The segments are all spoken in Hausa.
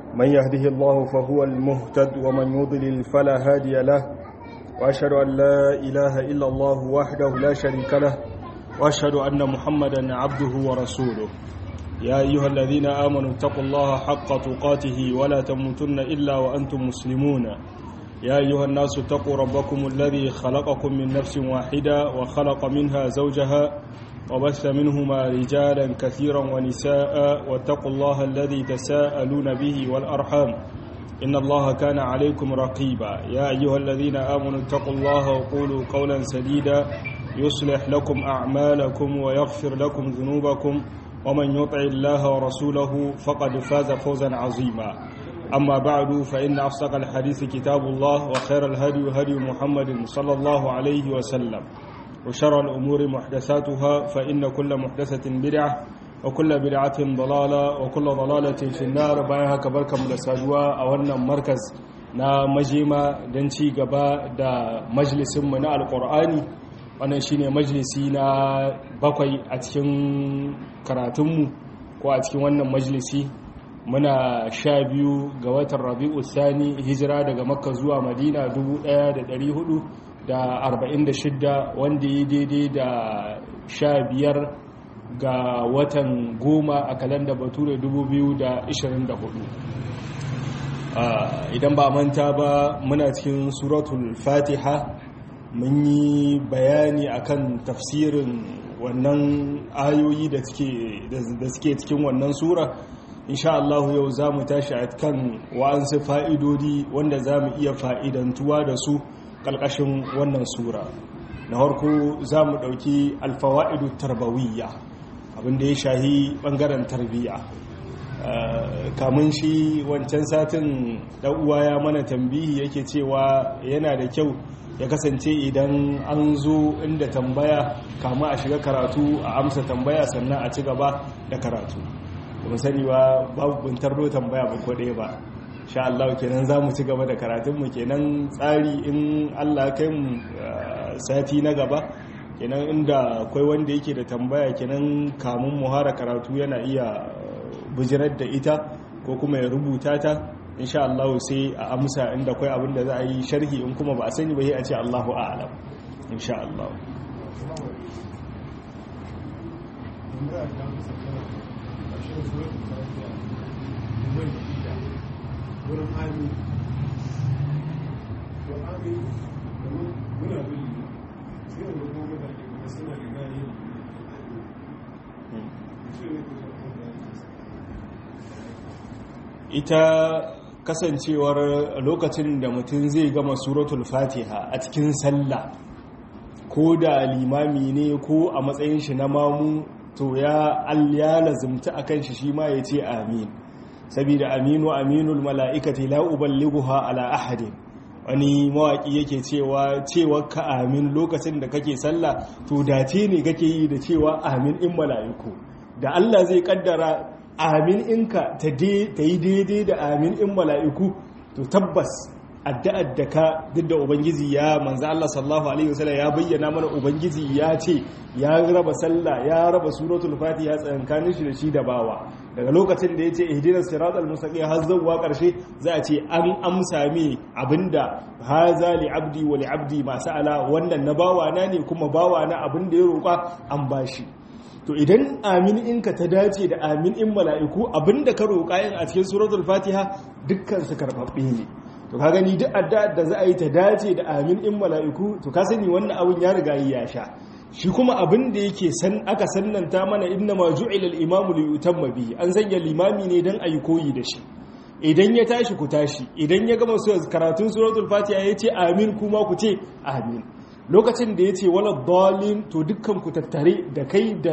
من يهده الله فهو المهتد ومن يضلل فلا هادي له وأشهد أن لا إله إلا الله وحده لا شريك له وأشهد أن محمدا عبده ورسوله يا أيها الذين آمنوا اتقوا الله حق تقاته ولا تموتن إلا وأنتم مسلمون يا أيها الناس اتقوا ربكم الذي خلقكم من نفس واحدة وخلق منها زوجها وبث منهما رجالا كثيرا ونساء واتقوا الله الذي تساءلون به والأرحام إن الله كان عليكم رقيبا يا أيها الذين آمنوا اتقوا الله وقولوا قولا سديدا يصلح لكم أعمالكم ويغفر لكم ذنوبكم ومن يطع الله ورسوله فقد فاز فوزا عظيما أما بعد فإن أفسق الحديث كتاب الله وخير الهدي هدي محمد صلى الله عليه وسلم وشر الأمور محدثاتها فإن كل محدثة بدعة وكل بدعة ضلالة وكل ضلالة في النار بايها كبركة مدساجوا أولنا مركز na majima don ci gaba da majalisinmu na alkur'ani wannan shine majalisi na bakwai a cikin karatunmu ko a cikin wannan majalisi muna sha biyu ga watan rabi'u sani hijira daga makka zuwa madina 1446 wanda ya daidai da sha biyar ga watan goma a kalanda bature 2024 idan ba manta ba muna cikin suratul fatiha mun yi bayani akan tafsirin wannan ayoyi da suke cikin wannan sura insha Allah yau za mu tashi a kan wa'ansu fa'idodi wanda za mu iya fa'idantuwa da su ƙalƙashin wannan sura na harko za mu ɗauki alfawa'idu tarbawiyya abinda ya shahi ɓangaren tarbiyya kamun shi wancan satin ɗan'uwa ya mana tambihi yake cewa yana da kyau ya kasance idan an zo inda tambaya kama a shiga karatu a amsa tambaya sannan a ci gaba da karatu kuma sani ba babu buntar do tambaya ba ko ɗaya ba sha Allah kenan za mu ci gaba da karatunmu kenan tsari in Allah kai mu sati na gaba kenan inda akwai wanda yake da tambaya kenan kamun muhara karatu yana iya bijirar da ita ko kuma ya rubuta ta insha Allah sai a amsa inda akwai abin da za a yi sharhi in kuma ba a sani ba sai a ce Allahu a'lam insha Allah wurin ami to ami domin muna bin sai da kuma mutane kuma suna da gani ita kasancewar lokacin da mutum zai gama suratul fatiha a cikin sallah ko da limami ne ko a matsayin shi na mamu to ya ya lazumta akan shi shi ma ya ce amin saboda aminu aminul mala'ikati la uballighuha ala ahadin wani mawaki yake cewa cewa ka amin lokacin da kake sallah to dace ne kake yi da cewa amin in mala'iku da Allah zai kaddara amin inka ta yi daidai da amin in mala'iku to tabbas addu'ar da ka duk da ubangiji ya manzo Allah sallallahu alaihi wasallam ya bayyana mana ubangiji ya ce ya raba sallah ya raba suratul fatiha tsankanin shi da shi da bawa daga lokacin da yace ihdinas siratal mustaqim har zuwa karshe za a ce an amsa mi abinda haza li abdi wa li abdi ma sa'ala wannan na bawa na ne kuma bawa na abinda ya roƙa an bashi to idan amin inka ta dace da amin in mala'iku abinda ka roƙa yin a cikin suratul fatiha dukkan su karɓaɓɓe ne to ka gani duk addu'ar da za a yi ta dace da amin in mala'iku to ka sani wannan abin ya riga yi ya sha shi kuma abin da yake san aka sannanta mana inna ma ju'ila al-imamu li yutamma bihi an sanya limami ne dan ayi koyi da shi idan ya tashi ku tashi idan ya gama karatun suratul fatiha ya ce amin kuma ku ce amin lokacin da ya ce wala dalin to dukkan ku tattare da kai da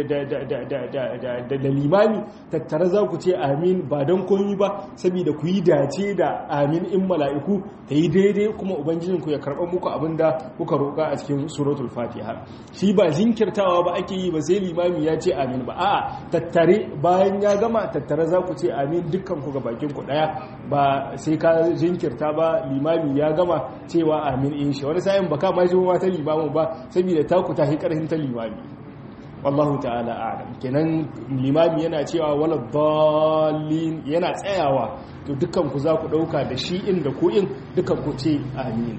limami tattare za ku ce amin ba don komi ba saboda ku yi dace da amin in mala'iku ta yi daidai kuma ubangijinku ya karɓar muku abin da kuka roƙa a cikin suratul fatiha shi ba jinkirtawa ba ake yi ba sai limami ya ce amin ba a'a tattare bayan ya gama tattare za ku ce amin dukkan ku ga bakin ku ɗaya ba sai ka jinkirta ba limami ya gama cewa amin in shi wani sa'in ba ka ma shi ma ta limamin ba saboda taku ta hi karhin ta limami wallahu ta'ala a'lam kenan limami yana cewa wala dallin yana tsayawa to dukkan ku za ku dauka da shi in da ku in dukkan ku ce amin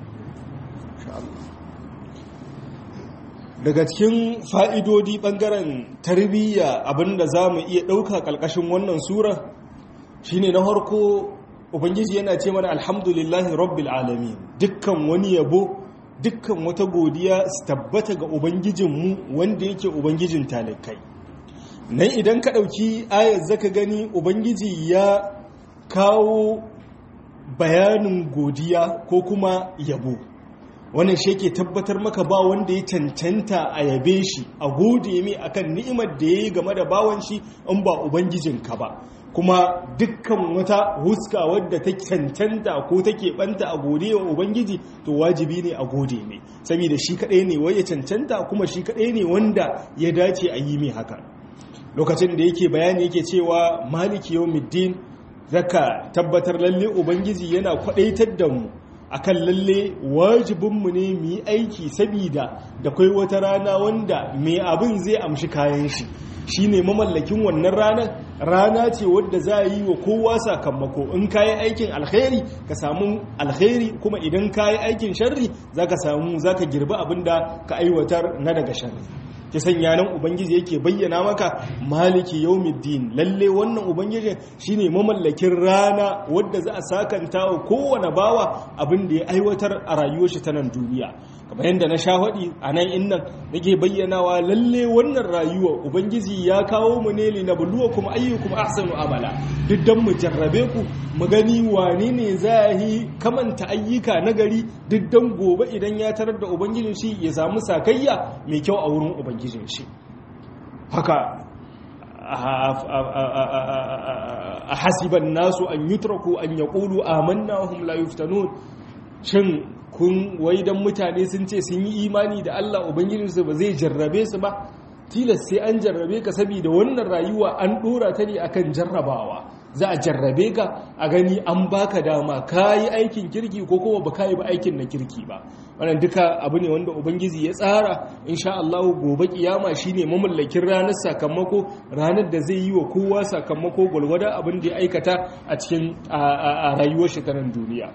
daga cikin fa'idodi bangaren tarbiyya abinda za mu iya dauka kalkashin wannan sura shine na harko ubangiji yana ce mana alhamdulillahi rabbil alamin dukkan wani yabo dukkan wata godiya su tabbata ga ubangijinmu wanda yake ubangijin talikai nan idan ka ɗauki ayar zaka gani ubangiji ya kawo bayanin godiya ko kuma yabo wannan shi ke tabbatar maka ba wanda ya cancanta a yabe shi a gode mai akan ni'imar da ya yi game da bawan shi in ba ubangijinka ba kuma dukkan wata huska wadda ta cancanta ko take banta a gode wa ubangiji to wajibi ne a gode ne saboda shi kadai ne wai ya cancanta kuma shi kadai ne wanda ya dace a yi mai haka lokacin da yake bayani yake cewa maliki yawmiddin zaka tabbatar lalle ubangiji yana kwadaitar da mu akan lalle wajibinmu ne mu yi aiki saboda da kai wata rana wanda mai abin zai amshi kayan shi shi ne mamallakin wannan ranar rana ce wadda za a yi wa kowa sakamako in ka yi aikin alkhairi ka samu alkhairi kuma idan ka yi aikin sharri za ka samu za ka girbi abin da ka aiwatar na daga sharri ta sanya nan ubangiji yake bayyana maka maliki yaumiddin lalle wannan ubangiji shine mamallakin rana wadda za a sakanta wa kowane bawa abin da ya aiwatar a rayuwar shi ta nan duniya kamar yadda na sha faɗi a nan innan nake bayyanawa lalle wannan rayuwa ubangiji ya kawo mu ne li nabluwa kuma ayyukum ahsanu amala duk dan mu jarrabe ku mu gani wane ne za yi kamanta ayyuka na gari duk dan gobe idan ya tarar da ubangijin shi ya samu sakayya mai kyau a wurin ubangijin shi haka a hasiban nasu an yutraku an yaqulu amanna wa hum la yuftanun shin kun wai dan mutane sun ce sun yi imani da Allah ubangijinsu ba zai jarrabe su ba tilas sai an jarrabe ka saboda wannan rayuwa an dora ta ne akan jarrabawa za a jarrabe ka a gani an baka dama ka yi aikin kirki ko kuma ba ka yi ba aikin na kirki ba wannan duka abu ne wanda ubangiji ya tsara insha Allah gobe kiyama shine mamallakin ranar sakamako ranar da zai yi wa kowa sakamako gwalgwada abin da ya aikata a cikin a rayuwar shi ta nan duniya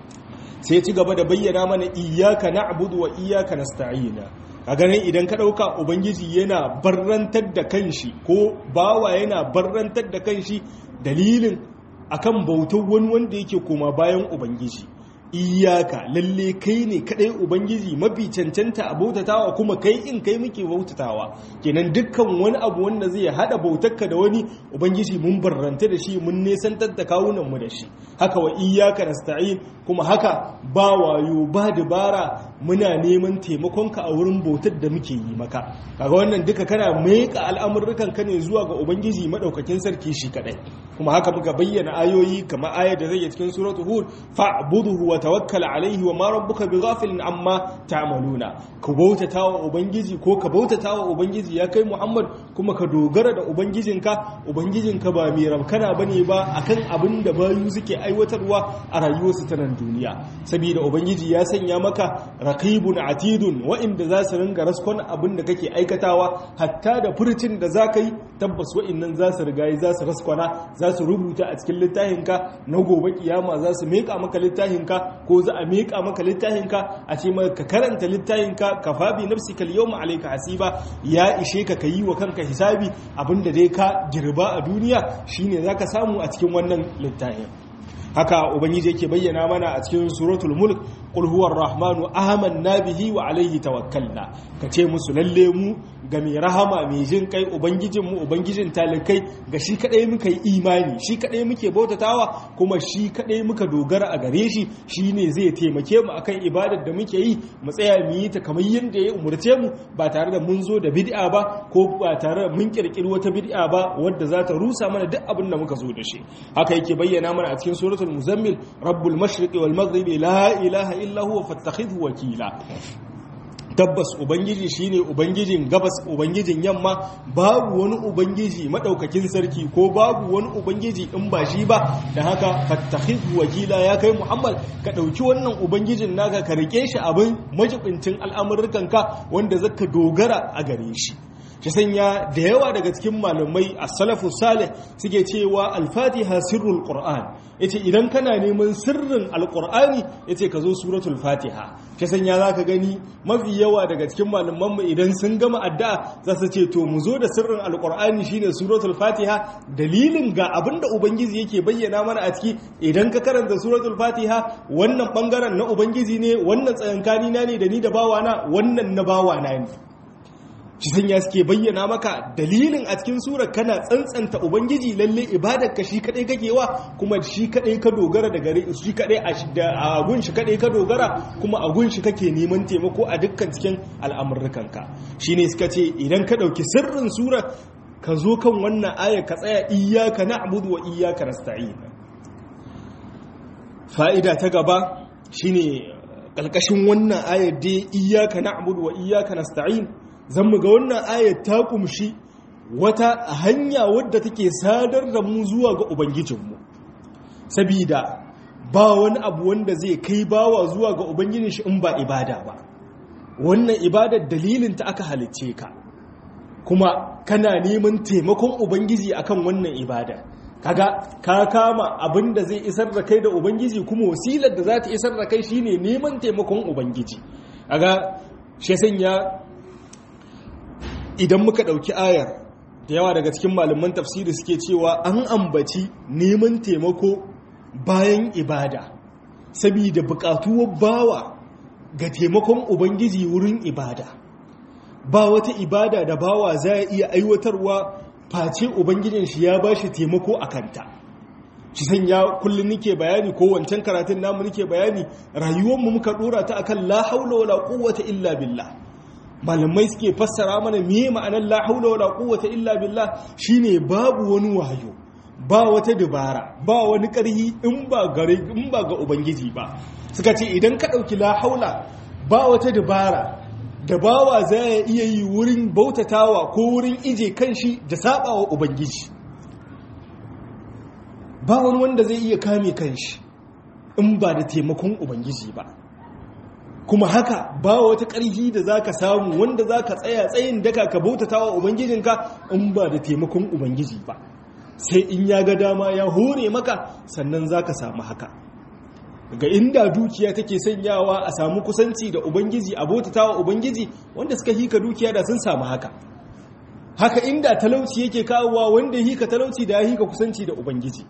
sai ci gaba da bayyana mana iyaka na'budu wa iyaka nasta'ina a ganin idan ka ɗauka ubangiji yana barrantar da kanshi ko bawa yana barrantar da kanshi dalilin akan bautar wani wanda yake koma bayan ubangiji iyaka lalle kai ne kadai ubangiji mafi cancanta a bautatawa kuma kai in kai muke bautatawa kenan dukkan wani abu wanda zai hada bautarka da wani ubangiji mun barranta da shi mun nesantar da kawunan mu da shi haka wa iyaka nasta'in kuma haka ba wayo ba dabara muna neman taimakonka a wurin bautar da muke yi maka kaga wannan duka kana meka al'amurrukan ka ne zuwa ga ubangiji madaukakin sarki shi kadai kuma haka muka bayyana ayoyi kamar ayar da zai cikin suratul hud fa'buduhu wa tawakkal alaihi wa ma rabbuka bighafilin amma ta'maluna ka bautata wa ubangiji ko ka bautata wa ubangiji ya kai muhammad kuma ka dogara da ubangijinka ubangijinka ba mai rabkana bane ba akan abin da bayu suke aiwatarwa a rayuwarsu ta nan duniya saboda ubangiji ya sanya maka raqibun atidun wa'inda za su ringa raskon abin da kake aikatawa hatta da furcin da za ka yi tabbas wa'innan za su rigayi za su raskwana za su rubuta a cikin littafinka na gobe kiyama za su meka maka littafinka ko za a meka maka littafinka a ce maka ka karanta littafinka ka fabi nafsika al-yawma alayka hasiba ya ishe ka kayi wa kanka hisabi abinda dai ka girba a duniya shine zaka samu a cikin wannan littafin haka ubangiji yake bayyana mana a cikin suratul mulk qul huwar rahmanu amanna bihi wa alayhi tawakkalna kace musu lalle mu ga mai rahama mai jin kai ubangijin mu ubangijin talikai ga shi kadai muka yi imani shi kadai muke bautatawa kuma shi kadai muka dogara a gare shi shine zai taimake mu akan ibadar da muke yi mu tsaya mu yi ta kamar yadda ya umurce mu ba tare da mun zo da bid'a ba ko ba tare da mun kirkiri wata bid'a ba wadda za ta rusa mana duk abin da muka zo da shi haka yake bayyana mana a cikin suratul muzammil rabbul mashriqi wal maghribi la ilaha illa huwa fattakhidhu wakila tabbas ubangiji shine ubangijin gabas ubangijin yamma babu wani ubangiji madaukakin sarki ko babu wani ubangiji in ba shi ba da haka fattakhidhu wakila ya kai muhammad ka dauki wannan ubangijin naka ka rike shi abin majibincin al'amurrukan ka wanda zaka dogara a gare shi shi sanya da yawa daga cikin malamai a salafu salih suke cewa al-fatiha sirrul qur'an yace idan kana neman sirrin al-qur'ani yace ka zo suratul fatiha shi sanya zaka gani mafi yawa daga cikin malaman mu idan sun gama addu'a za su ce to mu zo da sirrin al-qur'ani shine suratul fatiha dalilin ga abinda ubangiji yake bayyana mana a ciki idan ka karanta suratul fatiha wannan bangaren na ubangiji ne wannan tsayankani na ne da ni da bawana wannan na bawana ne shi sanya suke bayyana maka dalilin a cikin surar kana tsantsanta ubangiji lalle ibadar ka shi kadai kake wa kuma shi kadai ka dogara da gare shi kadai a gun shi kadai ka dogara kuma a gun shi kake neman taimako a dukkan cikin al'amurrukan ka shine suka ce idan ka dauki sirrin surar ka zo kan wannan ayar ka tsaya iyyaka na'budu wa iyyaka nasta'in fa'ida ta gaba shine kalkashin wannan ayar dai iyyaka na'budu wa iyyaka nasta'in zan mu ga wannan ayat ta kumshi wata hanya wadda take sadar da mu zuwa ga ubangijinmu sabida ba wani abu wanda zai kai bawa zuwa ga ubangijin shi in ba ibada ba wannan ibadar dalilin ta aka halicce ka kuma kana neman taimakon ubangiji akan wannan ibada kaga ka kama abin da zai isar da kai da ubangiji kuma wasilar da za ta isar da kai shine neman taimakon ubangiji kaga shi sanya idan muka ɗauki ayar da yawa daga cikin malaman tafsiri suke cewa an ambaci neman taimako bayan ibada saboda buƙatuwar bawa ga taimakon ubangiji wurin ibada ba wata ibada da bawa za a iya aiwatarwa face ubangijin shi ya ba shi taimako a kanta shi sanya kullum nike bayani ko wancan karatun namu nike bayani rayuwarmu muka dora ta akan la haula wala quwwata illa billah malamai suke fassara mana me ma'anar la haula wala quwwata illa billah shine babu wani wayo ba wata dabara ba wani ƙarhi in ba gare in ba ga ubangiji ba suka ce idan ka dauki la haula ba wata dabara da bawa za ya iya yi wurin bautatawa ko wurin ije kanshi da sabawa ubangiji ba wani wanda zai iya kame kanshi in ba da taimakon ubangiji ba kuma haka ba wata ƙarfi da za ka samu wanda za ka tsaya tsayin daka ka bautata wa ubangijinka in ba da taimakon ubangiji ba sai in ya ga dama ya hore maka sannan za ka samu haka ga inda dukiya take sanyawa a samu kusanci da ubangiji a bautata wa ubangiji wanda suka hika dukiya da sun samu haka haka inda talauci yake kawowa wanda ya hika talauci da ya hika kusanci da ubangiji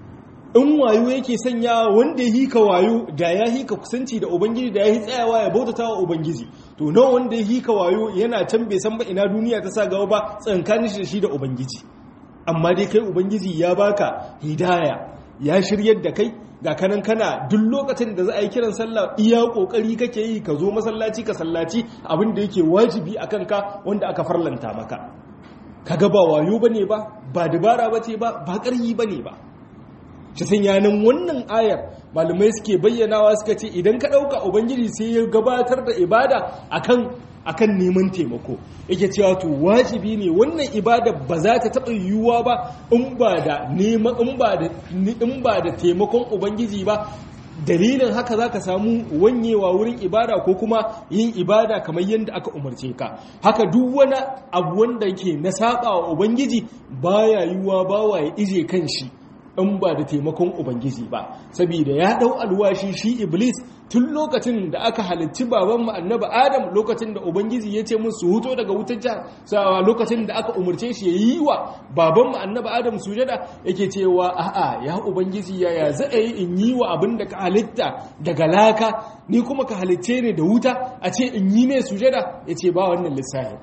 in wayo yake sanya wanda ya hika wayo da ya hika kusanci da ubangiji da ya yi tsayawa ya bautata wa ubangiji to nawa wanda ya hika wayo yana can bai san ba ina duniya ta sa gaba ba tsankanin shi da shi da ubangiji amma dai kai ubangiji ya baka hidaya ya shiryar da kai ga kanan kana duk lokacin da za a yi kiran sallah iya kokari kake yi ka zo masallaci ka sallaci abin da yake wajibi a kanka wanda aka farlanta maka kaga ba wayo bane ba ba dabara bace ba ba ƙaryi bane ba shi sun yanin wannan ayar malamai suke bayyanawa suka ce idan ka ɗauka ubangiji sai ya gabatar da ibada akan akan neman taimako yake cewa to wajibi ne wannan ibada ba za ta taɓa yiwuwa ba in ba da neman in ba da in ba da taimakon ubangiji ba dalilin haka za ka samu wanyewa wurin ibada ko kuma yin ibada kamar yadda aka umarce ka haka duk wani abu wanda yake na saba wa ubangiji baya yiwuwa bawa ya ije kan shi in ba da taimakon ubangiji ba saboda ya dau alwashi shi iblis tun lokacin da aka halitti baban mu annabi adam lokacin da ubangiji ya ce musu huto daga wutar jihar sawa lokacin da aka umarce shi ya yi wa baban mu annabi adam sujada yake cewa a'a ya ubangiji yaya za a yi in yi wa abin da ka halitta daga laka ni kuma ka halitce ne da wuta a ce in yi ne sujada ya ce ba wannan lissafi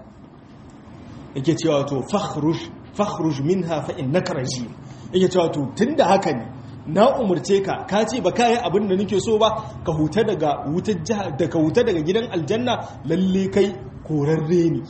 yake cewa to fakhruj fakhruj minha fa innaka rajim yake cewa to tunda haka ne na umurce ka ka ce ba kai abin da nake so ba ka huta daga wutar daga huta daga gidan aljanna lalle kai korarre ne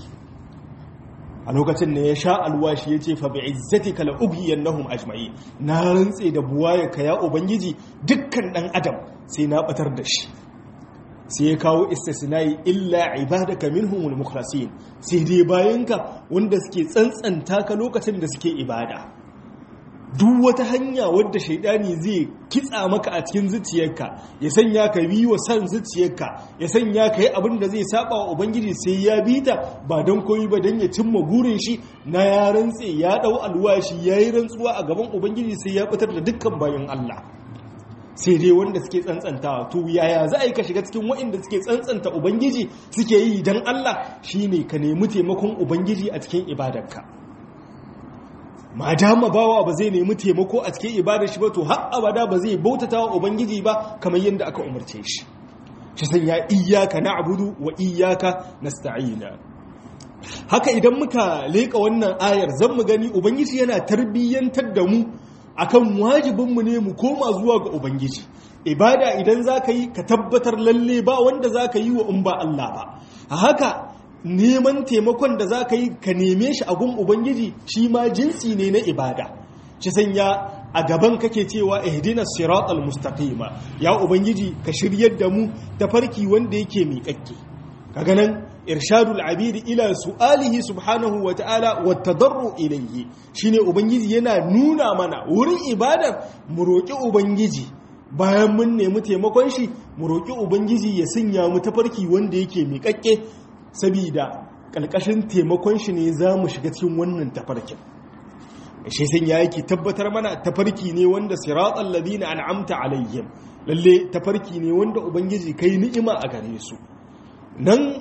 a lokacin ne ya sha alwashi ya ce fa bi izzatika la ughiyannahum ajma'in na rantse da buwaye ka ya ubangiji dukkan dan adam sai na batar da shi sai ya kawo istisnai illa ibadaka minhumul mukhlasin sai dai bayanka wanda suke tsantsanta ka lokacin da suke ibada duk wata hanya wadda shaidani zai kitsa maka a cikin zuciyarka ya sanya ka bi wa san zuciyarka ya sanya ka yi abin da zai saba wa ubangiji sai ya bi ta ba don koyi ba don ya cimma burin shi na ya rantse ya dau alwashi ya yi rantsuwa a gaban ubangiji sai ya fitar da dukkan bayan Allah sai dai wanda suke tsantsantawa to yaya za a yi ka shiga cikin waɗanda suke tsantsanta ubangiji suke yi don Allah shine ka nemi taimakon ubangiji a cikin ibadarka ma dama bawa ba zai nemi taimako a cikin ibadar shi ba to har abada ba zai bautata wa ubangiji ba kamar yadda aka umarce shi shi san ya iyyaka na'budu wa iyyaka nasta'ina haka idan muka leka wannan ayar zan mu gani ubangiji yana tarbiyyantar da mu akan wajibin mu ne mu koma zuwa ga ubangiji ibada idan zaka yi ka tabbatar lalle ba wanda zaka yi wa in ba Allah ba haka neman taimakon da za ka yi ka neme shi a gun ubangiji shi ma jinsi ne na ibada shi sanya a gaban kake cewa ihdina siratal mustaqima ya ubangiji ka shiryar da mu ta farki wanda yake miƙaƙƙe kaga nan irshadul abidi ila su'alihi subhanahu wa ta'ala wa tadarru ilayhi shine ubangiji yana nuna mana wurin ibadar mu roƙi ubangiji bayan mun nemi taimakon shi mu roƙi ubangiji ya sanya mu tafarki wanda yake miƙaƙƙe sabida ƙalƙashin taimakon shi ne za mu shiga cikin wannan tafarkin shi sun ya yake tabbatar mana tafarki ne wanda siratal ladina an'amta alaihim lalle tafarki ne wanda ubangiji kai ni'ima a gare su nan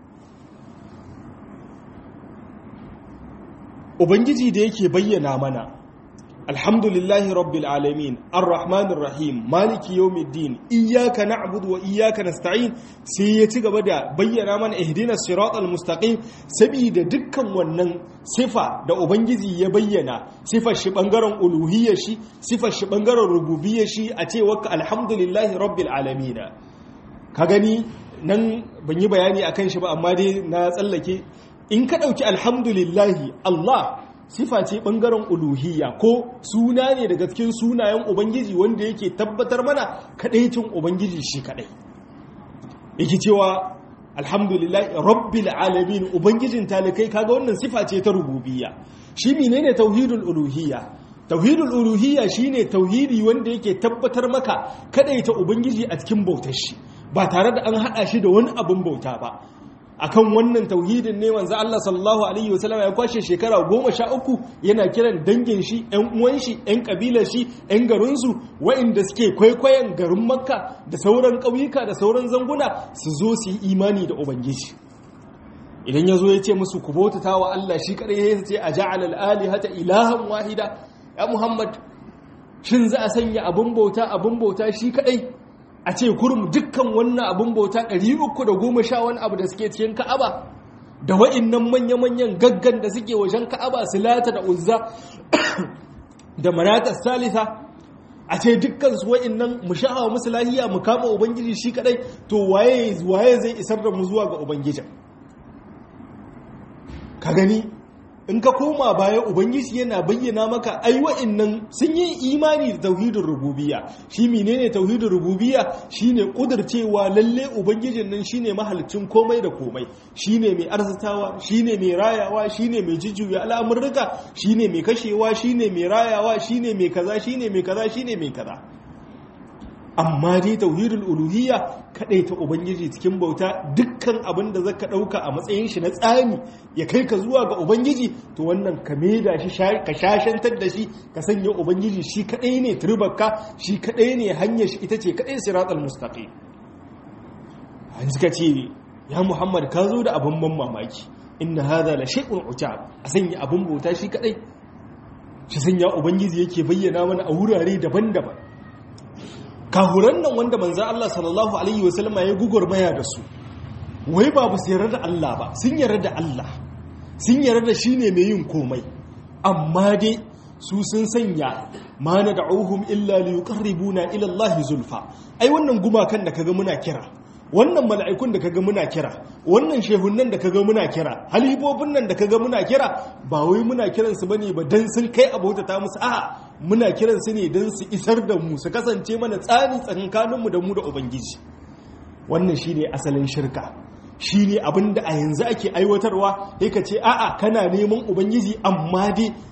ubangiji da yake bayyana mana alhamdulillahi rabbil alamin arrahmanir rahim maliki yawmiddin iyyaka na'budu wa iyyaka nasta'in sai ya ci gaba da bayyana mana ihdinas siratal mustaqim saboda dukkan wannan sifa da ubangiji ya bayyana sifar shi bangaren uluhiyyar shi sifar shi bangaren rububiyyar shi a ce waka alhamdulillahi rabbil alamin ka gani nan ban yi bayani akan shi ba amma dai na tsallake in ka dauki alhamdulillahi Allah sifa ce ɓangaren uluhiyya ko suna ne daga cikin sunayen ubangiji wanda yake tabbatar mana kaɗaicin ubangiji shi kaɗai yake cewa alhamdulillah rabbil alamin ubangijin talikai kaga wannan sifa ce ta rububiyya shi menene tauhidul uluhiyya tauhidul uluhiyya shine tauhidi wanda yake tabbatar maka kaɗaita ubangiji a cikin bautar shi ba tare da an haɗa shi da wani abin bauta ba akan wannan tauhidin ne manzo Allah sallallahu alaihi wasallam ya kwashe shekara goma sha uku yana kiran dangin shi ƴan uwan shi ƴan kabilar shi ƴan garin su waɗanda suke kwaikwayon garin Makka da sauran ƙauyuka da sauran zanguna su zo su yi imani da ubangiji idan ya zo ya ce musu ku bautata wa Allah shi kadai ya ce a ja'ala al-alihata ilahan wahida ya Muhammad shin za a sanya abun bauta abun bauta shi kadai a ce kurum dukkan wannan abin bauta 310 wani abu da suke cikin ka'aba da wa'innan manya-manyan gaggan da suke wajen ka'aba su lata da uzza da manata salisa a ce dukkan su wa'innan mu sha'awa musu lahiya mu kama ubangiji shi kadai to waye waye zai isar da mu zuwa ga ubangijin ka gani in ka koma baya ubangiji yana bayyana maka ai wa'annan sun yi imani da tauhidin rububiyya shi menene tauhidin rububiyya shine kudurcewa lalle ubangijin nan shine mahalicin komai da komai shine mai arzitawa shine mai rayawa shine mai jujjuya al'amurruka shine mai kashewa shine mai rayawa shine mai kaza shine mai kaza shine mai kaza amma dai tauhidul uluhiyya kadai ta ubangiji cikin bauta dukkan abin da zaka dauka a matsayin shi na tsani ya kai ka zuwa ga ubangiji to wannan ka da shi ka shashantar da shi ka sanya ubangiji shi kadai ne turbarka shi kadai ne hanyar shi ita ce kadai siratal mustaqim an suka ce ya muhammad ka zo da abin ban mamaki inna hadha la shay'un ujab a sanya abin bauta shi kadai shi sanya ubangiji yake bayyana mana a wurare daban-daban kahuran nan wanda manzan Allah sallallahu Alaihi wasallama ya gugurmaya da su wai ba su yarda da Allah ba sun yarda da Allah sun yarda da shi ne mai yin komai amma dai su sun sanya ma na da'uhum illa li yuqarribuna ila Allah zulfa ai wannan gumakan da kaga muna kira wannan mala'ikun da kaga muna kira wannan shehunnan da kaga muna kira halibobin nan da kaga muna kira ba wai muna kiran su bane ba dan sun kai abota ta musu a'a muna kiran su ne dan su isar da mu su kasance mana tsani tsakankanin mu da mu da ubangiji wannan shine asalin shirka shine abinda a yanzu ake aiwatarwa sai ka ce a'a kana neman ubangiji amma dai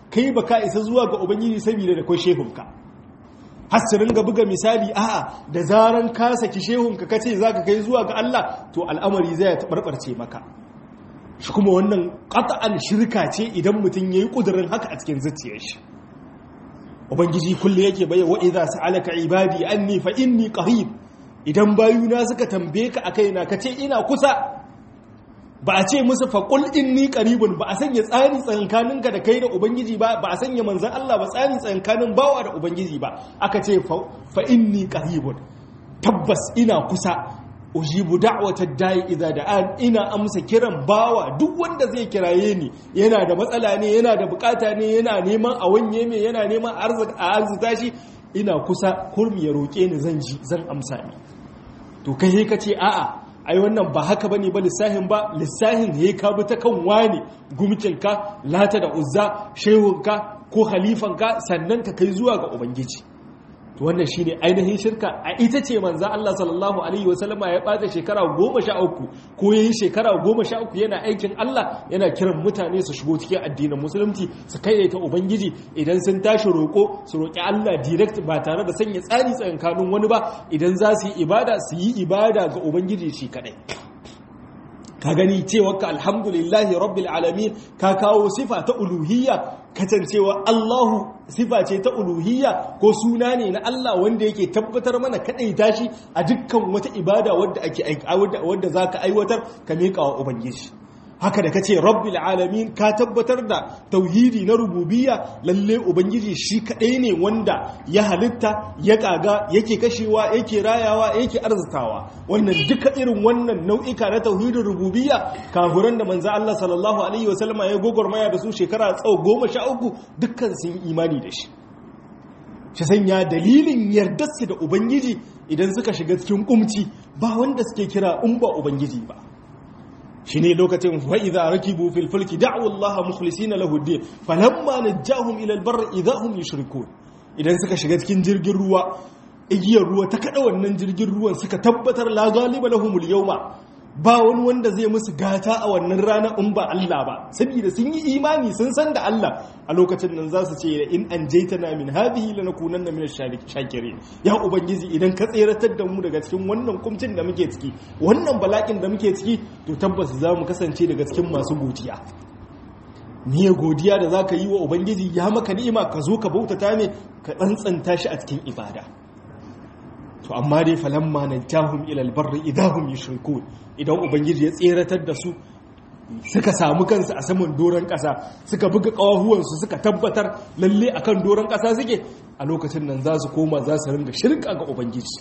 kai baka isa zuwa ga ubangiji saboda da kai shehunka har su ringa buga misali a'a da zaran ka saki shehunka kace zaka kai zuwa ga Allah to al'amari zai tabarbarce maka shi kuma wannan qat'an shirka ce idan mutum yayi kudirin haka a cikin zuciyar shi ubangiji kullu yake bai wa idza sa'alaka ibadi anni fa inni qarib idan bayuna suka tambaye ka akai na kace ina kusa ba a ce musu faƙul inni qaribun ba a sanya tsari tsankaninka da kai da ubangiji ba ba a sanya manzan Allah ba tsari tsankanin bawa da ubangiji ba aka ce fa inni qaribun tabbas ina kusa ujibu da'watad da'i idza da'an ina amsa kiran bawa duk wanda zai kiraye ni yana da matsala ne yana da bukata ne yana neman a wanye me yana neman a arzuta shi ina kusa kurmi ya roke ni zan ji zan amsa ni to kai ka ce a'a ai wannan ba haka bane ba lissahin ba lissahin ya ka bi ta kan wani gumkinka lata da uzza shehunka ko halifanka sannan ka kai zuwa ga ubangiji to wannan shine ainihin shirka a ita ce manzo Allah sallallahu alaihi wasallama ya bata shekara 13 ko yayin shekara 13 yana aikin Allah yana kiran mutane su shigo cikin addinin musulunci su kaidaita ubangiji idan sun tashi roko su roki Allah direct ba tare da sanya tsari tsakankanin wani ba idan za su yi ibada su yi ibada ga ubangiji shi kadai ka gani cewa ka alhamdulillahi rabbil alamin ka kawo sifa ta uluhiyya kasancewa Allahu sifa ce ta uluhiyya ko suna ne na Allah wanda yake tabbatar mana kadai tashi a dukkan wata ibada wadda ake wadda zaka aiwatar ka miƙa wa ubangiji haka da kace rabbil alamin ka tabbatar da tauhidi na rububiyya lalle ubangiji shi kadai ne wanda ya halitta ya kaga yake kashewa yake rayawa yake arzitawa wannan duka irin wannan nau'ika na tauhidin rububiyya kafuran da manzo Allah sallallahu alaihi wasallama ya gogormaya da su shekara tsawo goma sha uku dukkan sun yi imani da shi shi sanya dalilin yardarsu da ubangiji idan suka shiga cikin kumci ba wanda suke kira in ba ubangiji ba shi ne lokacin fa'iza rakibu fil fulki da'u Allah mukhlisina lahu din falamma najahum ila albar idahum yushrikun idan suka shiga cikin jirgin ruwa igiyar ruwa ta kada wannan jirgin ruwan suka tabbatar la galiba lahumul yawma ba wani wanda zai musu gata a wannan rana in ba Allah ba saboda sun yi imani sun san da Allah a lokacin nan za su ce in an jaitana min hadhihi lanakunanna min ash-shakirin ya ubangiji idan ka tseratar da mu daga cikin wannan kumcin da muke ciki wannan bala'in da muke ciki to tabbas za mu kasance daga cikin masu godiya niyyar godiya da zaka yi wa ubangiji ya maka ni'ima ka zo ka bautata ne ka tsantsanta shi a cikin ibada to amma dai falamma najahum ila albarri idahum yushrikun idan ubangiji ya tseratar da su suka samu kansu a saman doron ƙasa suka buga ƙawahuwansu suka tabbatar lalle akan doron ƙasa suke a lokacin nan za su koma za su ringa shirka ga ubangiji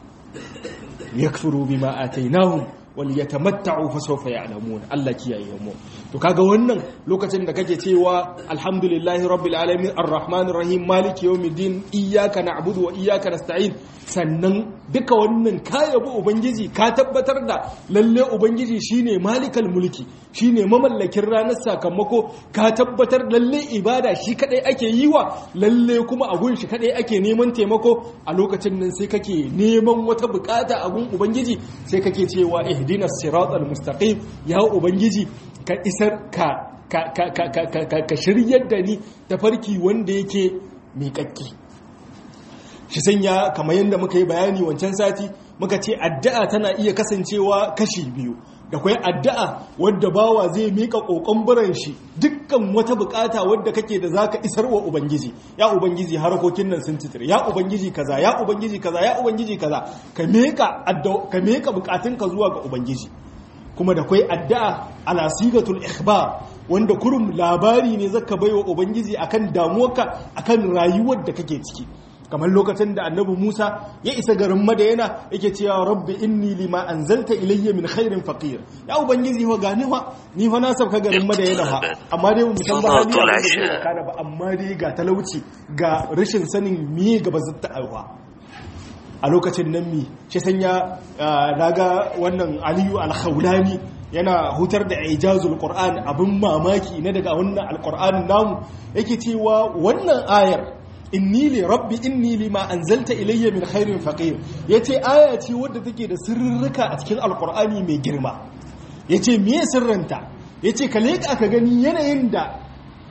yakfuru bima atainahum wal yatamatta'u fa sawfa ya'lamun Allah kiyaye mu to kaga wannan lokacin da kake cewa alhamdulillahi rabbil alamin arrahmanir rahim maliki yawmiddin iyyaka na'budu wa iyyaka nasta'in sannan duka wannan ka yabi ubangiji ka tabbatar da lalle ubangiji shine malikal mulki shine mamallakin ranar sakamako ka tabbatar lalle ibada shi kadai ake yi wa lalle kuma a gun shi kadai ake neman taimako a lokacin nan sai kake neman wata bukata a gun ubangiji sai kake cewa ihdinas siratal mustaqim ya ubangiji ka isar ka ka ka ka ka ka shiryar da ni tafarki wanda yake miƙaƙƙi shi sanya kamar yadda muka yi bayani wancan sati muka ce addu'a tana iya kasancewa kashi biyu da kwai addu'a wadda bawa zai mika kokon biran shi dukkan wata bukata wadda kake da zaka isar wa ubangiji ya ubangiji harkokin nan sun titire ya ubangiji kaza ya ubangiji kaza ya ubangiji kaza ka mika ka mika bukatunka zuwa ga ubangiji kuma da kwai addu'a ala sigatul ikhbar wanda kurum labari ne zaka baiwa ubangiji akan damuwarka akan rayuwar da kake ciki kamar lokacin da annabi Musa ya isa garin Madayana yake cewa rabbi inni lima anzalta ilayya min khairin faqir ya ubangiji fa gani fa ni fa na sabka garin Madayana fa amma dai mu san ba hali da kana ba amma dai ga talauci ga rashin sanin miye gaba zata aiwa a lokacin nan mi shi sanya naga wannan Aliyu al-Khawlani yana hutar da ijazul Qur'an abin mamaki na daga wannan al namu yake cewa wannan ayar inni li rabbi inni lima anzalta ilayya min khairin faqir yace aya ce wadda take da sirrika a cikin alqur'ani mai girma yace me sirrinta yace ka leka ka gani yanayin da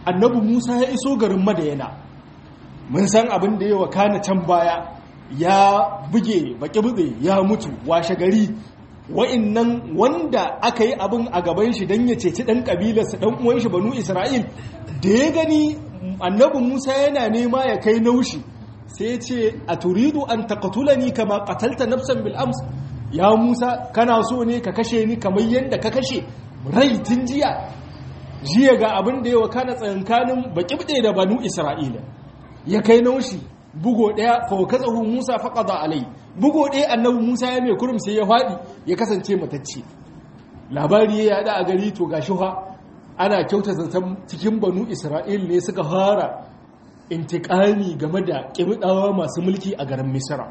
annabi musa ya iso garin madayana mun san abin da ya wakana can baya ya buge baki ya mutu washe gari wa'innan wanda aka yi abin a gaban shi don ya ceci ɗan ƙabilarsa ɗan uwan shi banu isra'il da ya gani annabi musa yana nema ya kai naushi sai ce a turidu an takatula ni kama katalta nafsan bil'ams ya musa kana so ne ka kashe ni kamar yadda ka kashe rai tun jiya jiya ga abin da ya wakana tsakankanin baƙi da banu isra'ila ya kai naushi bugo ɗaya fawakazahu musa faƙada alai bugo ɗaya annabi musa ya mai kurum sai ya faɗi ya kasance matacce labari ya yada a gari to gashi fa ana kyauta zaton cikin banu isra'il ne suka fara intikami game da ƙibiɗawa masu mulki a garin misra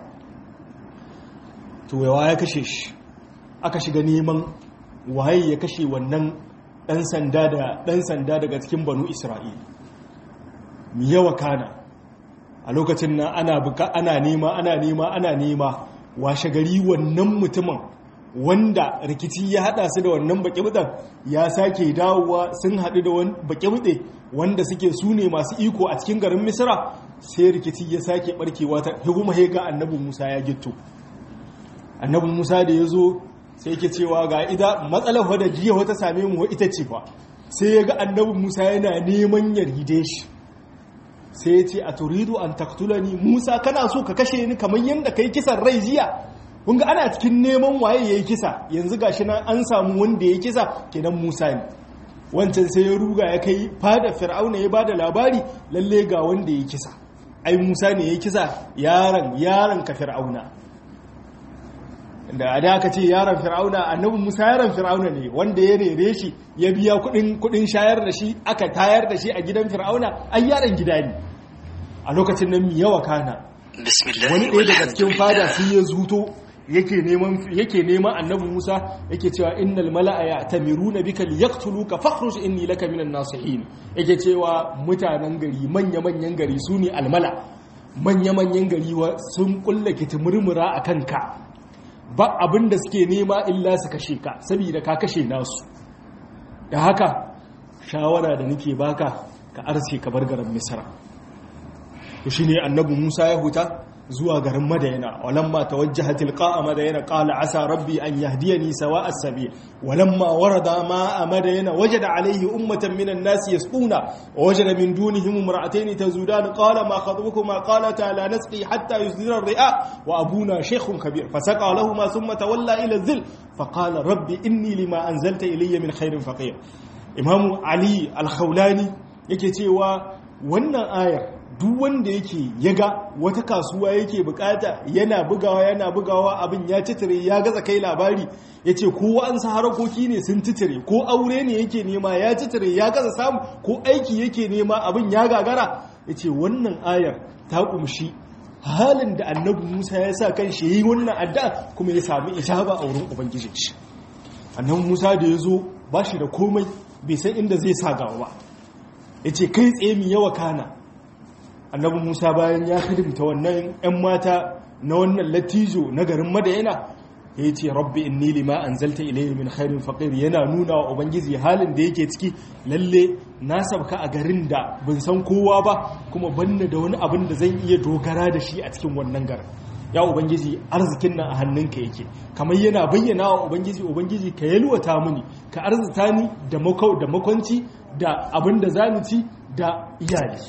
to yawa ya kashe shi aka shiga neman waye ya kashe wannan ɗan sanda da ɗan sanda daga cikin banu isra'il mi yawa kana a lokacin nan ana buka ana nema ana nema ana nema washe gari wannan mutumin wanda rikici ya hada su da wannan baƙi ya sake dawowa sun haɗu da wani baƙi wanda suke su ne masu iko a cikin garin misira sai rikici ya sake barkewa ta kuma ga annabi musa ya gitto annabi musa da ya zo sai ke cewa ga ida matsalar wadda jiya wata same mu ita ce fa sai ya ga annabi musa yana neman yaride shi sai ya ce a turidu an taktulani musa kana so ka kashe ni kamar yadda kai kisan rai jiya kun ga ana cikin neman waye ya yi kisa yanzu gashi nan an samu wanda ya kisa kenan musa ne wancan sai ya ruga ya kai fada fir'auna ya bada labari lalle ga wanda ya kisa ai musa ne ya kisa yaron yaron ka fir'auna da a da aka ce yaron fir'auna annabi musa yaron fir'auna ne wanda ya rere shi ya biya kudin shayar da shi aka tayar da shi a gidan fir'auna ai yaron gida ne a lokacin nan mi yawa kana wani ɗaya daga cikin fada sai ya zuto yake neman yake neman annabi musa yake cewa innal mala'a ya'tamiruna bika liyaqtuluka fakhruj inni laka minan nasihin yake cewa mutanen gari manya manyan gari sune almala manya manyan gari sun kulla kitimurmura akan ka ba abin da suke nema illa su kashe ka saboda ka kashe nasu da haka shawara da nake baka ka arce ka bar garin misra to shine annabi Musa ya huta zuwa garin Madayana walamma tawajjaha tilqa'a Madayana qala asa rabbi an yahdiyani sawa'as sabil walamma warada ma'a Madayana wajada alayhi ummatan minan nas yasquna wa wajada min dunihim imra'atayn tazudan qala ma khatbukuma qalata la nasqi hatta yusdira ar-ri'a wa abuna shaykhun kabir fasaqa lahumu thumma tawalla ila adh-dhil faqala rabbi inni lima anzalta ilayya min khairin faqir imamu ali al-khawlani yake cewa wannan ayar duk wanda yake yaga wata kasuwa yake bukata yana bugawa yana bugawa abin ya titire ya gaza kai labari ya ce ko an sa harakoki ne sun titire ko aure ne yake nema ya titire ya gaza samu ko aiki yake nema abin ya gagara ya ce wannan ayar ta kumshi halin da annabi musa ya sa kan shi yi wannan adda kuma ya sami ijaba a wurin ubangijin shi annabi musa da ya zo ba shi da komai bai san inda zai sa gawa ba ya ce kai tsaye mi yawa kana annabi musa bayan ya hidimta wannan 'yan mata na wannan latijo na garin madayana ya ce rabbi inni lima anzalta ilayhi min khairin faqir yana nuna wa ubangiji halin da yake ciki lalle na sabka a garin da ban san kowa ba kuma banna da wani abin da zan iya dogara da shi a cikin wannan garin ya ubangiji arzikin nan a hannunka yake kamar yana bayyana wa ubangiji ubangiji ka yalwata mini ka arzita ni da makwanci da abin da zamu ci da iyali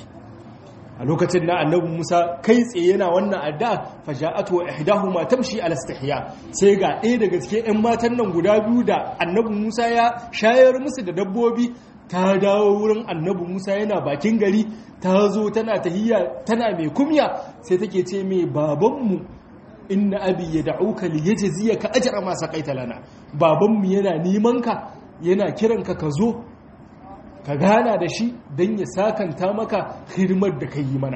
a lokacin na annabi Musa kai tsaye yana wannan addu'a faja'atu wa ihdahuma tamshi ala istihya sai ga ɗaya daga cikin ƴan matan nan guda biyu da annabi Musa ya shayar musu da dabbobi ta dawo wurin annabi Musa yana bakin gari ta zo tana tahiyya tana mai kumya sai take ce mai babanmu inna abi yad'uka liyajziyaka ajra ma saqaita lana babanmu yana neman ka yana kiranka ka zo ka gana da shi don ya sakanta maka hidimar da ka yi mana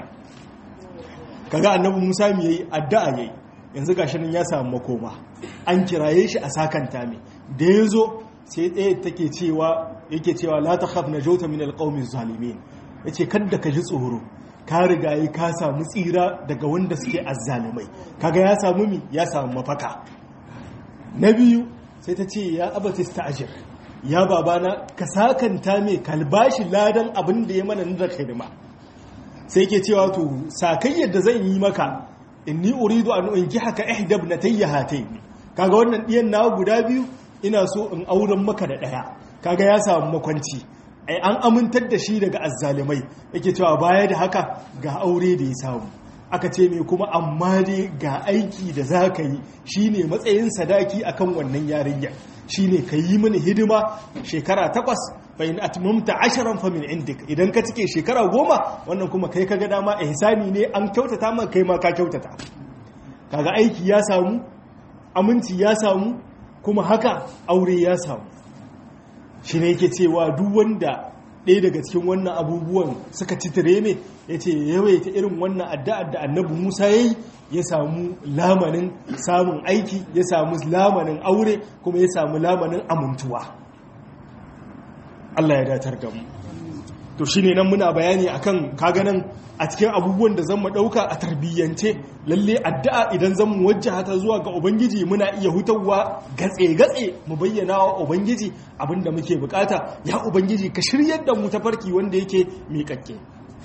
kaga annabi musa mai yayi addu'a yayi yanzu gashi nan ya samu makoma an kiraye shi a sakanta mai da ya zo sai ɗaya take cewa yake cewa la ta khaf najauta min alqawmi zalimin yace kada ka ji tsoro ka riga yi ka samu tsira daga wanda suke azzalimai kaga ya samu mi ya samu mafaka na biyu sai ta ce ya abata sta'jir ya babana ka sakanta mai kalbashi ladan abin da ya mana da hidima sai ke cewa to sakayyar da zan yi maka inni uridu an unki haka ihdab natayya hatayn kaga wannan diyan na guda biyu ina so in auren maka da daya kaga ya samu makwanci ai an amintar da shi daga azzalimai yake cewa baya da haka ga aure da ya samu aka ce mai kuma amma dai ga aiki da za ka yi shine matsayin sadaki akan wannan yarinya shine ka yi mini hidima shekara takwas bayan atmamta asharan fa min indik idan ka cike shekara goma wannan kuma kai kaga dama ihsani ne an kyautata maka kai ma ka kyautata kaga aiki ya samu aminci ya samu kuma haka aure ya samu shi ne yake cewa duk wanda ɗaya daga cikin wannan abubuwan suka ci tireme ya ce yawaita irin wannan addu'ar da annabi musa ya yi ya samu lamanin samun aiki ya samu lamanin aure kuma ya samu lamanin amintuwa Allah ya datar da mu to shine nan muna bayani akan kaganan a cikin abubuwan da zan mu dauka a tarbiyyance lalle addu'a idan zan mu wajjaha ta zuwa ga ubangiji muna iya hutawa gatse gatse mu bayyana wa ubangiji abinda muke bukata ya ubangiji ka shiryar da mu tafarki wanda yake miƙaƙƙe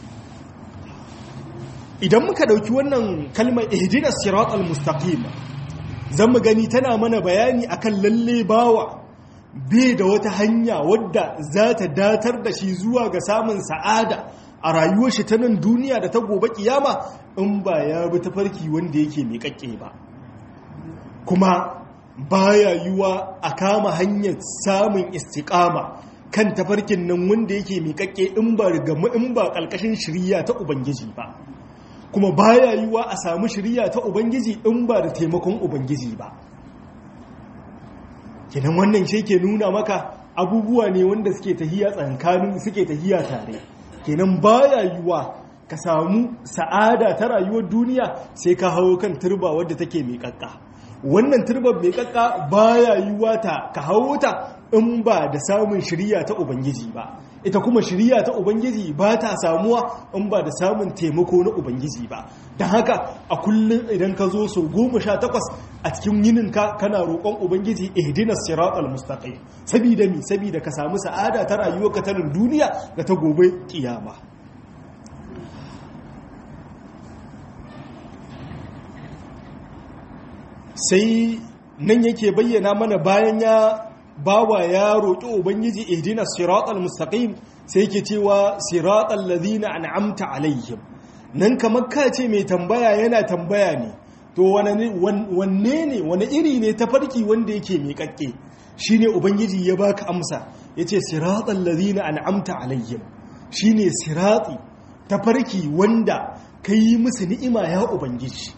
idan muka dauki wannan kalmar ihdinas siratal mustaqim zan mu gani tana mana bayani akan lalle bawa bai da wata hanya wadda za ta datar da shi zuwa ga samun sa'ada a rayuwar shi ta nan duniya da ta gobe kiyama in ba ya bi tafarki wanda yake miƙaƙƙe ba kuma baya yiwa a kama hanyar samun istiƙama kan tafarkin nan wanda yake miƙaƙƙe in ba rigamu in ba ƙalƙashin shirya ta ubangiji ba kuma baya yiwa a samu shirya ta ubangiji in ba da taimakon ubangiji ba kenan wannan shi ke nuna maka abubuwa ne wanda suke tahiya tsankanin suke tahiya tare kenan baya yiwa ka samu sa'ada ta rayuwar duniya sai ka hawo kan turba wadda take mai kakka wannan turbar mai kakka baya yiwa ta ka hawo ta in ba da samun shirya ta ubangiji ba ita kuma shirya ta ubangiji ba ta samuwa in ba da samun taimako na ubangiji ba don haka a kullum idan ka zo sau goma sha takwas a cikin yininka kana roƙon ubangiji ihdina siratal mustaqim sabida mi sabida ka samu sa'ada ta rayuwar ka ta duniya da ta gobe kiyama sai nan yake bayyana mana bayan ya bawa ya roƙi ubangiji ihdina siratal mustaqim sai yake cewa siratal ladina an'amta alaihim nan kamar ka ce mai tambaya yana tambaya ne to wanne ne wani iri ne tafarki wanda yake miƙaƙƙe shine ubangiji ya baka amsa yace siratal ladina an'amta alaihim shine sirati tafarki wanda kai musu ni'ima ya ubangiji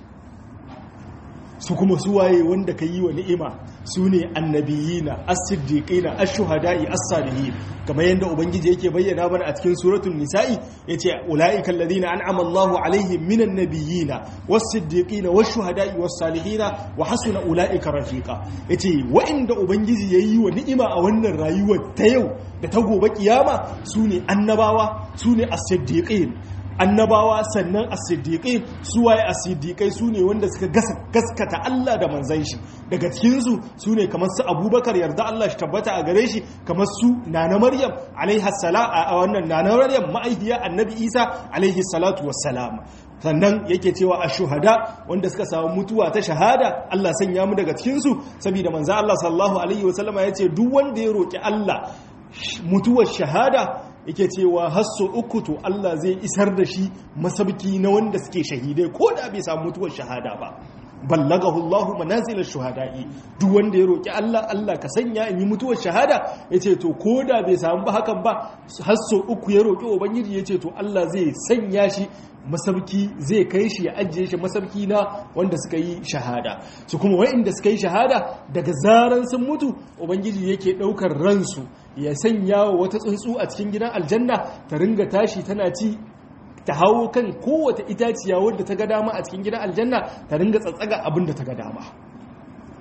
su kuma suwaye wanda ka yi wa ni'ima su ne annabiyina as-siddiqina ash-shuhada'i as-salihin kamar yadda ubangiji yake bayyana mana a cikin suratul nisa'i yace ulaika alladhina an'ama Allahu alaihim minan nabiyina was-siddiqina wash-shuhada'i was-salihina wa hasuna ulaika rafiqa yace wa'inda ubangiji yayi wa ni'ima a wannan rayuwar ta yau da ta gobe kiyama su ne annabawa su ne as-siddiqin annabawa sannan as-siddiqin suwaye as-siddiqai sune wanda suka gaskata Allah da manzon shi daga cikin su sune kamar su Abubakar yarda Allah shi tabbata a gare shi kamar su Nana Maryam alaiha salam a wannan Nana Maryam ma'aihiya Annabi Isa alaihi salatu wassalam sannan yake cewa a shuhada wanda suka samu mutuwa ta shahada Allah sanya mu daga cikin su saboda manzo Allah sallallahu alaihi wasallama yace duk wanda ya roki Allah mutuwar shahada yake cewa hasso uku to Allah zai isar da shi masabki na wanda suke shahidai ko da bai samu mutuwar shahada ba ballagahu Allah manazilar shuhada'i duk wanda ya roki Allah Allah ka sanya in yi mutuwar shahada yace to ko da bai samu ba hakan ba hasso uku ya roki ubangiji yace to Allah zai sanya shi masabki zai kai shi ya ajiye shi masabki na wanda suka yi shahada su kuma wa'inda suka yi shahada daga zaran sun mutu ubangiji yake daukar ransu ya sanya wa wata tsuntsu a cikin gidan aljanna ta ringa tashi tana ci ta hawo kan kowace itaciya wadda ta ga dama a cikin gidan aljanna ta ringa tsatsaga abin da ta ga dama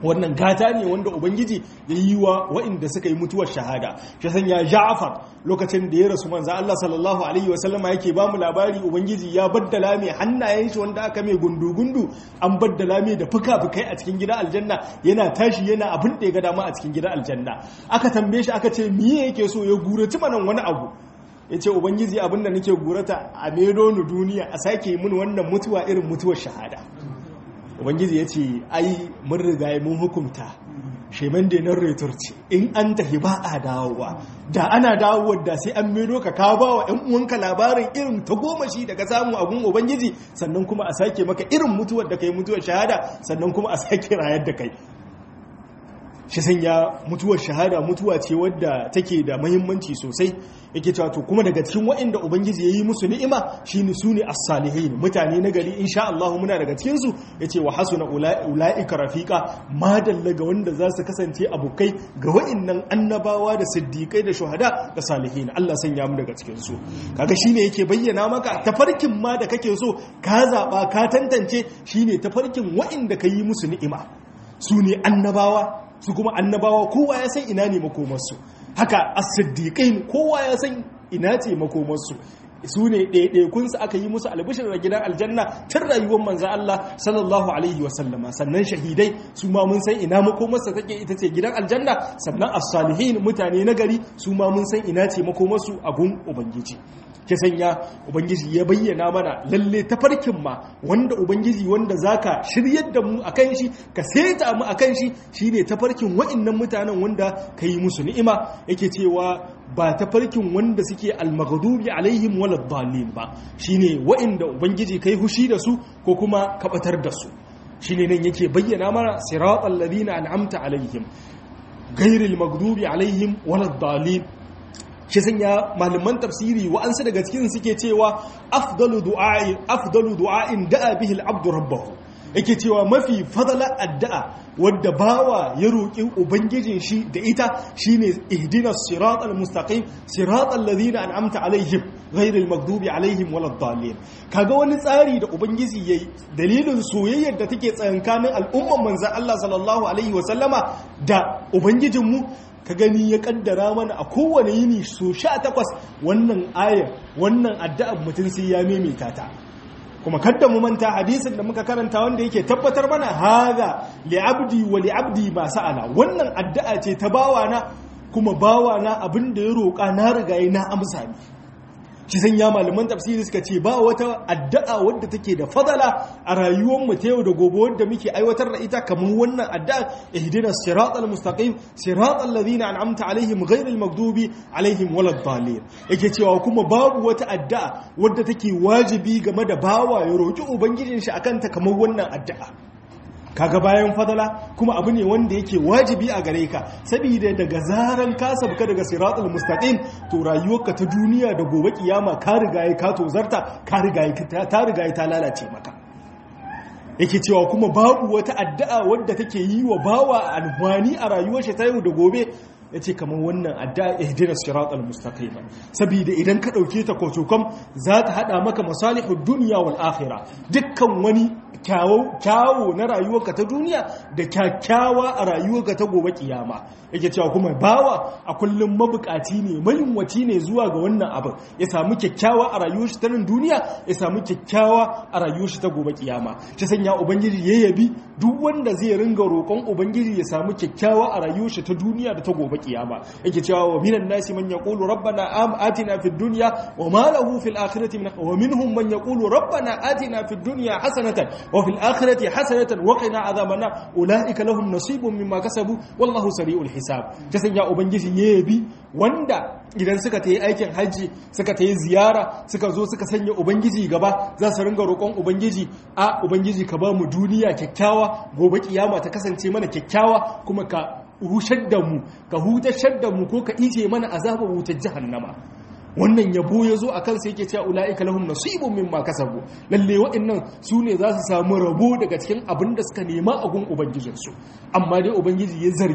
wannan gata ne wanda ubangiji ya yi wa waɗanda suka yi mutuwar shahada shi sanya ja'far lokacin da ya rasu manzo Allah sallallahu alaihi wasallama yake ba mu labari ubangiji ya baddala mai hannayen shi wanda aka mai gundu-gundu an baddala mai da fuka-fukai a cikin gidan aljanna yana tashi yana abin da ya ga dama a cikin gidan aljanna aka tambaye shi aka ce miye yake so ya guraci manan wani abu ya ce ubangiji abin da nake gurata a medo ni duniya a sake mun wannan mutuwa irin mutuwar shahada ubangiji ya ce ai mun riga mun hukunta sheman da nan retur ce in an tafi ba a dawowa da ana dawowa da sai an medo ka ka ba wa 'yan uwanka labarin irin ta goma shi da ka samu abun ubangiji sannan kuma a sake maka irin mutuwar da kai mutuwar shahada sannan kuma a sake rayar da kai shi sanya mutuwar shahada mutuwa ce wadda take da mahimmanci sosai yake cewa to kuma daga cikin waɗanda ubangiji yayi musu ni'ima shine su ne as-salihin mutane na gari insha Allah muna daga cikin su yace wa hasuna ulaika rafiqa ma dallaga wanda za su kasance abokai ga waɗannan annabawa da siddiqai da shuhada da salihin Allah sanya mu daga cikin su kaga shine yake bayyana maka tafarkin ma da kake so ka zaba ka tantance shine tafarkin waɗanda ka yi musu ni'ima su ne annabawa su kuma annabawa kowa ya san ina ne makomarsu haka as-siddiqin kowa ya san ina ce makomarsu su ne ɗaiɗaikunsu aka yi musu albishir da gidan aljanna tun rayuwar manzan Allah sallallahu alaihi wasallama sannan shahidai su ma mun san ina makomarsa take ita ce gidan aljanna sannan as-salihin mutane na gari su ma mun san ina ce makomarsu a gun ubangiji ke sanya ubangiji ya bayyana mana lalle tafarkin ma wanda ubangiji wanda zaka shiryar da mu akan shi ka seta mu akan shi shine tafarkin wa'annan mutanen wanda kai musu ni'ima yake cewa ba tafarkin wanda suke almaghdubi alaihim waladdallin ba shine wa'anda ubangiji kai hushi da su ko kuma kabatar da su shine nan yake bayyana mana siratal ladina an'amta alaihim ghairil maghdubi alaihim waladdallin shi sanya malaman tafsiri wa'ansu daga cikin suke cewa afdalu du'a'i afdalu du'a'in da'a bihi al-abdu rabbahu yake cewa mafi fadala addu'a wadda bawa ya roƙi ubangijin shi da ita shine ihdinas siratal mustaqim siratal ladina an'amta alaihim ghairil maghdubi alaihim waladdallin kaga wani tsari da ubangiji yayi dalilin soyayyar da take tsakankanin al'umman manzon Allah sallallahu alaihi wa sallama da ubangijinmu ka gani ya kaddara mana a kowane yini so sha takwas wannan ayar wannan addu'ar mutum sai ya maimaita ta kuma kadda mu manta hadisin da muka karanta wanda yake tabbatar mana haza li'abdi wa li'abdi ba sa'ala wannan addu'a ce ta bawana kuma bawana abin da ya roƙa na rigaye na amsa ni shi san ya malaman tafsiri suka ce ba wata addu'a wadda take da fadala a rayuwar mu ta yau da gobe wadda muke aiwatar da ita kamar wannan addu'a ihdinas siratal mustaqim siratal ladina an'amta alaihim ghairil maghdubi alaihim waladdallin yake cewa kuma babu wata addu'a wadda take wajibi game da bawa ya roki ubangijin shi akan ta kamar wannan addu'a kaga bayan fadala kuma abu ne wanda yake wajibi a gare ka saboda daga zaran ka sabka daga siratul mustaqim to rayuwarka ta duniya da gobe kiyama ka riga ka tozarta ka riga ta riga ta lalace maka yake cewa kuma babu wata addu'a wadda take yi wa bawa alwani a rayuwar shi ta yau da gobe ya ce kamar wannan adda ihdina siratal mustaqim saboda idan ka dauke ta kotokam za ta hada maka masalihud dunya wal akhirah dukkan wani kyawo kyawo na rayuwarka ta duniya da kyakkyawa a rayuwarka ta gobe kiyama yake cewa kuma bawa a kullum mabukaci ne mayunwaci ne zuwa ga wannan abin ya samu kyakkyawa a rayuwar shi ta nan duniya ya samu kyakkyawa a rayuwar shi ta gobe kiyama shi sanya ubangiji ya yabi duk wanda zai ringa roƙon ubangiji ya samu kyakkyawa a rayuwar shi ta duniya da ta gobe kiyama yake cewa wa minan nasi man yaqulu rabbana am atina fid dunya wa ma lahu fil akhirati min wa minhum man yaqulu rabbana atina fid dunya hasanatan wa fil akhirati hasanatan wa qina adhaban ulaika lahum nasibun mimma kasabu wallahu sari'ul hisab ta sanya ubangiji ya yabi wanda idan suka tayi aikin haji suka tayi ziyara suka zo suka sanya ubangiji gaba za su ringa roƙon ubangiji a ubangiji ka ba mu duniya kyakkyawa gobe kiyama ta kasance mana kyakkyawa kuma ka hushar da mu ka hutashar da mu ko ka ije mana azabar wutar jahannama wannan yabo ya zo a kansa yake cewa ula'ika lahum nasibun mimma kasabu lalle waɗannan su ne za su samu rabo daga cikin abin da suka nema a gun ubangijinsu amma dai ubangiji ya zargi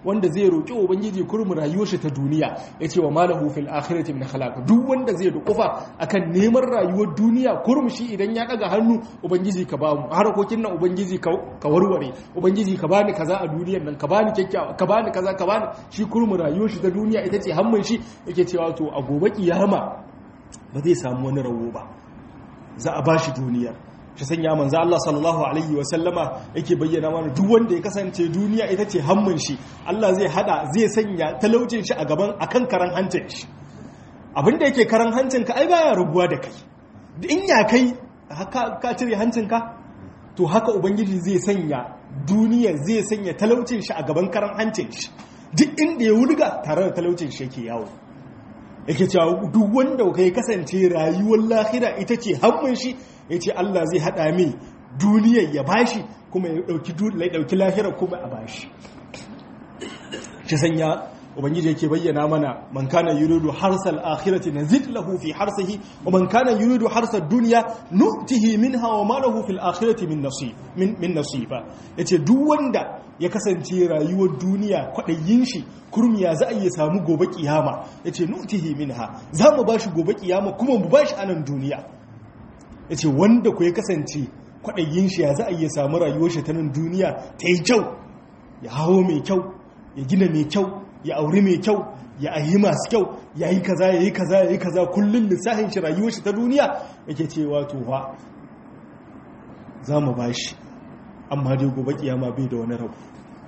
wanda zai roki ubangiji kurmu rayuwar shi ta duniya yace wa malahu fil akhirati min khalaq duk wanda zai dukufa akan neman rayuwar duniya kurmu shi idan ya daga hannu ubangiji ka ba mu harkokin nan ubangiji ka warware ubangiji ka bani kaza a duniyar nan ka bani kyakkyawa ka bani kaza ka bani shi kurmu rayuwar shi ta duniya ita ce hammun shi yake cewa to a gobe kiyama ba zai samu wani rawo ba za a bashi duniyar shi sanya manzo Allah sallallahu alaihi wasallama yake bayyana mana duk wanda ya kasance duniya ita ce hammun shi Allah zai hada zai sanya talaucin shi a gaban akan karan hancin shi abinda yake karan hancin ka ai baya rubuwa da kai in ya kai haka ka cire hancin ka to haka ubangiji zai sanya duniya zai sanya talaucin shi a gaban karan hancin shi duk inda ya wulga tare da talaucin shi yake yawo yake cewa duk wanda kai kasance rayuwar lahira ita ce hammun shi ya ce Allah zai haɗa mai duniyar ya bashi kuma ya ɗauki lahira kuma a bashi shi sanya ubangiji yake bayyana mana man kana yuridu harsal akhirati nazid lahu fi harsihi wa man kana yuridu harsad dunya nu'tihi minha wa ma lahu fil akhirati min nasib min min nasiba yace duk wanda ya kasance rayuwar duniya kwadayin shi kurmiya za a iya samu gobe kiyama yace nu'tihi minha za mu bashi gobe kiyama kuma mu bashi anan duniya yace wanda ku ya kasance kwadayin shi ya za a iya samu rayuwar shi ta nan duniya ta yi kyau ya hawo mai kyau ya gina mai kyau ya auri mai kyau ya ayi masu kyau ya yi kaza ya yi kaza ya yi kaza kullum lissafin shi rayuwar shi ta duniya yake cewa to fa za mu ba shi amma dai gobe kiyama bai da wani rabu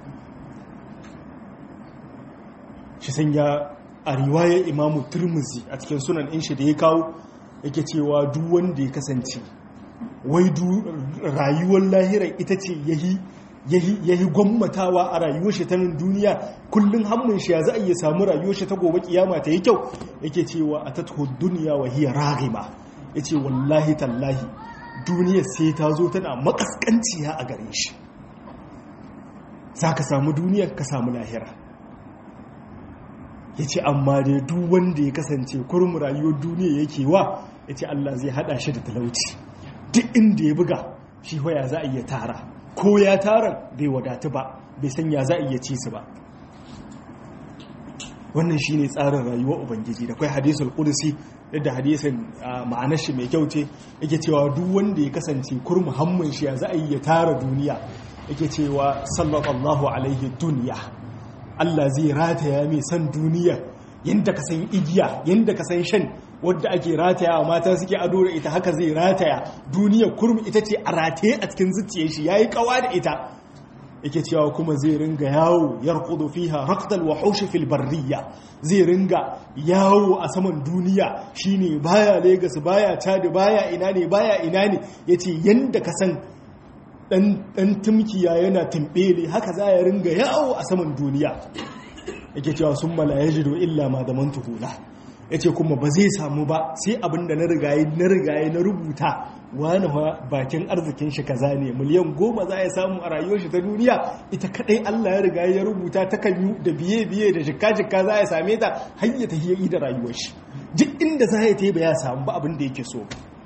shi sanya a riwayar imamu turmuzi a cikin sunan in shi da ya kawo yake cewa duk wanda ya kasance wai rayuwar lahirar ita ce yahi ya yi gwammatawa a rayuwar shi ta nan duniya kullum hannun shi ya za a iya samu rayuwar shi ta gobe kiyama ta yi kyau yake cewa a tattu duniya wa hiya ragima ya ce wallahi tallahi duniya sai ta zo tana makaskanciya a gare shi za ka samu duniya ka samu lahira ya ce amma dai duk wanda ya kasance kurmu rayuwar duniya yake wa ya ce Allah zai hada shi da talauci duk inda ya buga shi waya za a iya tara ko ya tara bai wadatu ba bai sanya za a iya ci su ba wannan shi ne tsarin rayuwar ubangiji da kwai hadisul kudusi yadda hadisin ma'anar shi mai kyau ce yake cewa duk wanda ya kasance kurmu hammun shi ya za a yi ya tara duniya yake cewa sallallahu alaihi duniya Allah zai rataya mai san duniya yadda ka san igiya yadda ka san shan wadda ake rataya wa mata suke ado da ita haka zai rataya duniya kurmi ita ce a rataye a cikin zuciyar shi yayi kawa da ita yake cewa kuma zai ringa yawo yarqudu fiha raqdal wahush fil barriya zai ringa yawo a saman duniya shine baya Lagos baya Chad baya ina ne baya ina ne yace yanda ka san dan tumkiya yana tumbele haka za ya ringa yawo a saman duniya yake cewa sun mala yajidu illa ma damantuhu la ya ce kuma ba zai samu ba sai abin da na rigaye na rigaye na rubuta wani bakin arzikin shi kaza ne miliyan goma za ya samu a rayuwar shi ta duniya ita kadai Allah ya rigaye ya rubuta ta kan yi da biye biye da jikka jikka za ya same ta har ya tafi yi da rayuwar shi duk inda za ya ta ba ya samu ba abin da yake so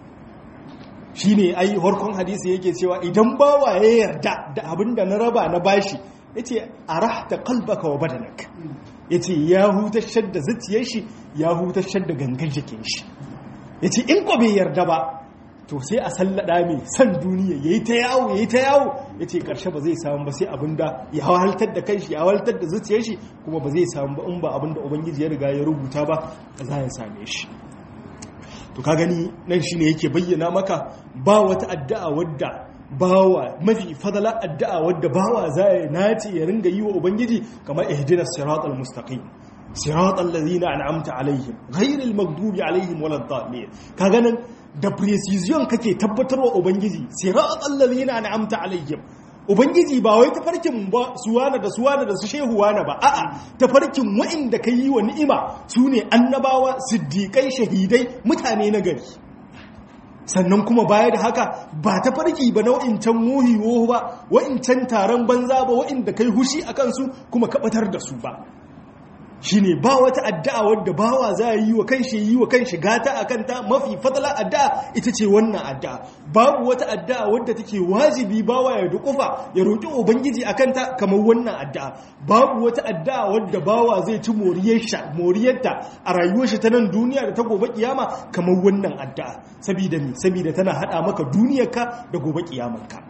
shine ai harkon hadisi yake cewa idan bawa ya yarda da abin da na raba na bashi yace arahta qalbaka wa badanak ya ce ya hutashar da zuciyar shi ya hutashar da gangan jikin shi ya ce in ko bai yarda ba to sai a sallada mai san duniya ya yi ta yawo ya yi ta yawo ya ce ƙarshe ba zai samu ba sai abin da ya hawaltar da kanshi ya hawaltar da zuciyar shi kuma ba zai samu ba in ba abin da ubangiji ya riga ya rubuta ba za ya same shi to ka gani nan shine yake bayyana maka ba wata addu'a wadda bawa mafi fadala addu'a wadda bawa za ya nace ya ringa yi wa ubangiji kamar ihdinas siratal mustaqim siratal ladina an'amta alaihim ghairil maghdubi alaihim waladdallin kaga nan da precision kake tabbatarwa ubangiji siratal ladina an'amta alaihim ubangiji ba wai tafarkin ba suwana da suwana da su shehuwana ba a'a tafarkin wa'inda ka yi wa ni'ima su ne annabawa siddiƙai shahidai mutane na gari sannan kuma baya da haka ba ta farki ba na wa'incan muhiwo ba wa'incan taron banza ba wa'inda kai hushi a kansu kuma kabatar da su ba shine ba wata addu'a wadda bawa za yi wa kanshi yi wa kanshi gata a kanta mafi fadala addu'a ita ce wannan addu'a babu wata addu'a wadda take wajibi bawa ya dukufa ya roƙi ubangiji a kanta kamar wannan addu'a babu wata addu'a wadda bawa zai ci moriyarta a rayuwar shi ta nan duniya da ta gobe kiyama kamar wannan addu'a saboda me saboda tana hada maka duniyarka da gobe kiyamarka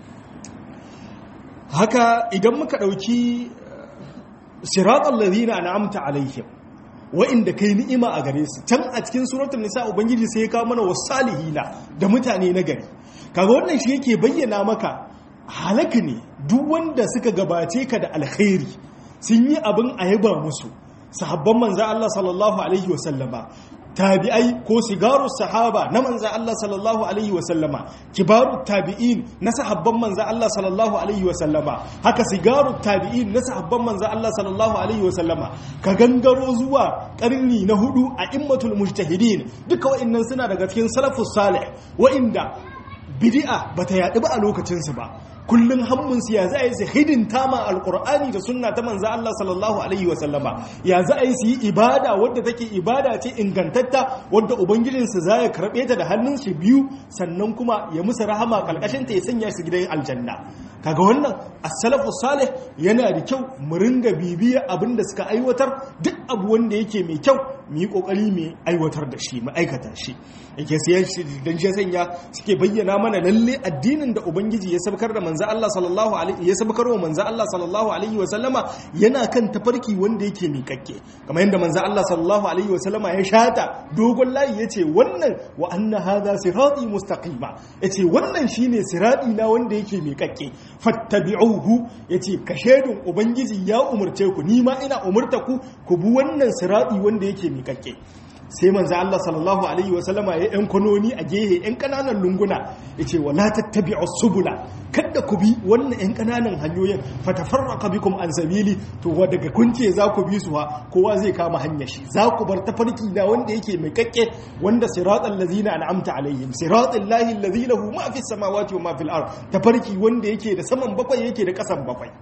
haka idan muka dauki siratal ladina an'amta alaihim wa'inda kai ni'ima a gare su can a cikin suratul nisa ubangiji sai ya kawo mana wasalihina da mutane na gari kaga wannan shi yake bayyana maka halaka ne duk wanda suka gabace ka da alkhairi sun yi abin a yaba musu sahabban manzo Allah sallallahu alaihi wasallama tabi'ai ko sigaru sahaba na manza Allah sallallahu alaihi wasallama kibaru tabi'in na sahabban manza Allah sallallahu alaihi wasallama haka sigaru tabi'in na sahabban manza Allah sallallahu alaihi wasallama ka gangaro zuwa karni na hudu a immatul mujtahidin duka wa'annan suna daga cikin salafus salih wa'inda bid'a bata yaɗu ba a lokacinsu ba kullum hammunsu ya za a yi su hidinta ma alkur'ani da sunna ta manza Allah sallallahu alaihi wasallama ya za a yi su yi ibada wadda take ibada ce ingantatta wadda ubangijinsu za ya karɓe ta da hannun shi biyu sannan kuma ya musu rahama kalkashin ta ya sanya su gidan aljanna kaga wannan as-salafu salih yana da kyau mu ringa bibiya abin da suka aiwatar duk abu wanda yake mai kyau mu yi kokari mu aiwatar da shi mu aikata shi yake sai shi dan shi sanya suke bayyana mana lalle addinin da ubangiji ya sabkar da manzo Allah sallallahu alaihi ya sabkar wa manzo Allah sallallahu alaihi wa sallama yana kan tafarki wanda yake miƙakke kamar yadda manzo Allah sallallahu alaihi wa sallama ya shata dogon layi yace wannan wa anna hadha sirati mustaqima yace wannan shine sirati na wanda yake miƙakke fattabi'uhu yace ka shedun ubangiji ya umurce ku ni ma ina umurta ku ku bi wannan sirati wanda yake miƙakke sai manzo Allah sallallahu alaihi wasallama ya yan kwanoni a gehe yan kananan lunguna yace wala tattabi'u subula kada ku bi wannan yan kananan hanyoyin fatafarraqa bikum an sabili to wa daga kunce za ku bi su ha kowa zai kama hanyar shi za ku bar tafarki da wanda yake mai kakke wanda siratal ladzina an'amta alaihim siratal lahi alladhi lahu ma fis samawati wa ma fil ard tafarki wanda yake da saman bakwai yake da kasan bakwai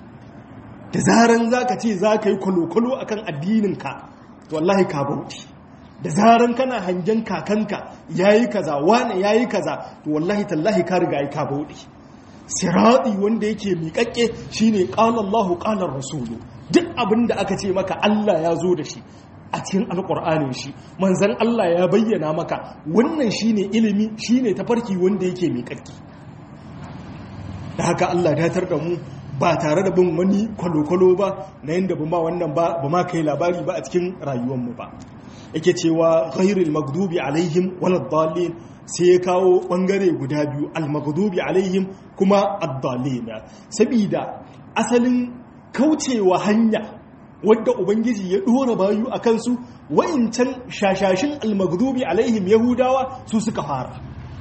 da zaran zaka ce zaka yi kwalo-kwalo akan addinin ka to wallahi ka bauti da zaran kana hangen kakanka yayi kaza wane yayi kaza to wallahi tallahi ka riga ka bauɗe sirati wanda yake miƙaƙƙe shine qala Allahu qala rasulu duk abin da aka ce maka Allah ya zo da shi a cikin alƙur'anin shi manzon Allah ya bayyana maka wannan shine ilimi shine tafarki wanda yake miƙaƙƙe da haka Allah datar da mu ba tare da bin wani kwalo-kwalo ba na yadda ba ma wannan ba ba ma kai labari ba a cikin rayuwarmu ba yake cewa ghairil magdubi alaihim waladdallin sai ya kawo bangare guda biyu al-maghdubi alaihim kuma ad-dallin sabida asalin kaucewa hanya wadda ubangiji ya dora bayu akan su wa'incan shashashin al-maghdubi alaihim yahudawa su suka fara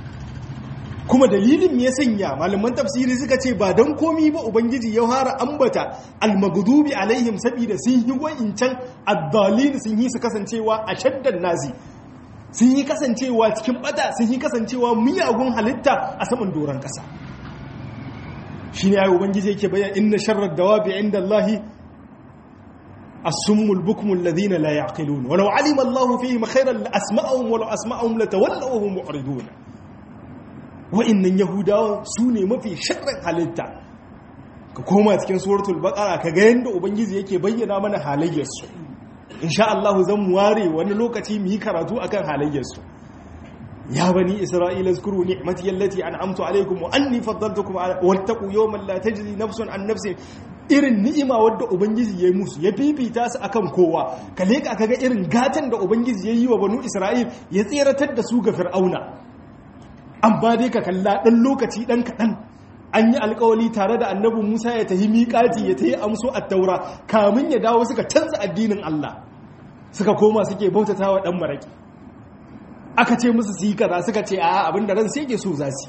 kuma dalilin me ya sanya malaman tafsiri suka ce ba don komi ba ubangiji ya fara ambata almagdubi alaihim saboda sun yi wa'incan addalin sun yi su kasancewa a shaddan nazi sun yi kasancewa cikin bata sun yi kasancewa miyagun halitta a saman doron kasa shine ayi ubangiji yake bayan inna sharrad dawabi inda Allahi الصم البكم الذين لا يعقلون ولو علم الله فيهم خيرا لأسمعهم ولو أسمعهم لتولوا وهم معرضون wa'innan yahudawa su ne mafi sharrin halitta ka koma cikin suratul baqara ka ga yanda ubangiji yake bayyana mana halayyarsu insha Allah zan ware wani lokaci mu yi karatu akan halayyarsu ya bani isra'ila zkuru ni'mati allati an'amtu alaykum wa anni faddaltukum wattaqu yawman la tajzi nafsun an nafsin irin ni'ima wadda ubangiji ya yi musu ya fifita su akan kowa ka leka kaga irin gatan da ubangiji ya yi wa banu isra'il ya tseratar da su ga fir'auna amma dai ka kalla ɗan lokaci ɗan kaɗan an yi alkawali tare da annabi musa ya tahi miƙati ya tahi amso a taura kamun ya dawo suka canza addinin allah suka koma suke bautata wa ɗan maraƙi aka ce musu su yi kaza suka ce a abin da ran sai ke so za su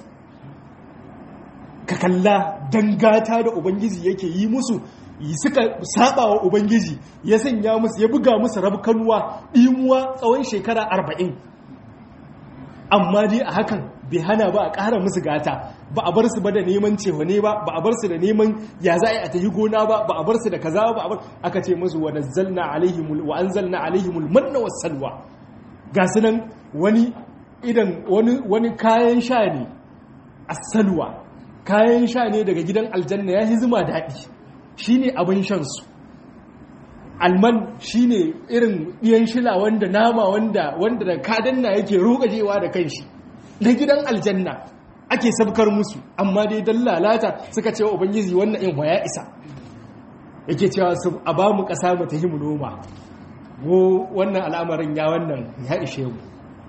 ka kalla dangata da ubangiji yake yi musu suka saba wa ubangiji ya sanya musu ya buga musu rabkanuwa ɗimuwa tsawon shekara arba'in amma dai a hakan bai hana ba a ƙara musu gata ba a bar su ba da neman cewa ne ba ba a bar su da neman ya za a yi a tafi gona ba ba a bar su da kaza ba a bar aka ce musu wa nazzalna alaihimul wa anzalna alaihimul manna was salwa ga su nan wani idan wani wani kayan sha ne as-salwa kayan sha ne daga gidan aljanna ya zuma daɗi shine abin shan su alman shine irin ɗiyan shila wanda nama wanda wanda da kadanna yake rogajewa da kanshi na gidan aljanna ake sabkar musu amma dai dan lalata suka ce wa ubangiji wannan in waya isa yake cewa su a ba mu ƙasa mu tahi mu noma go wannan al'amarin ya wannan ya ishe mu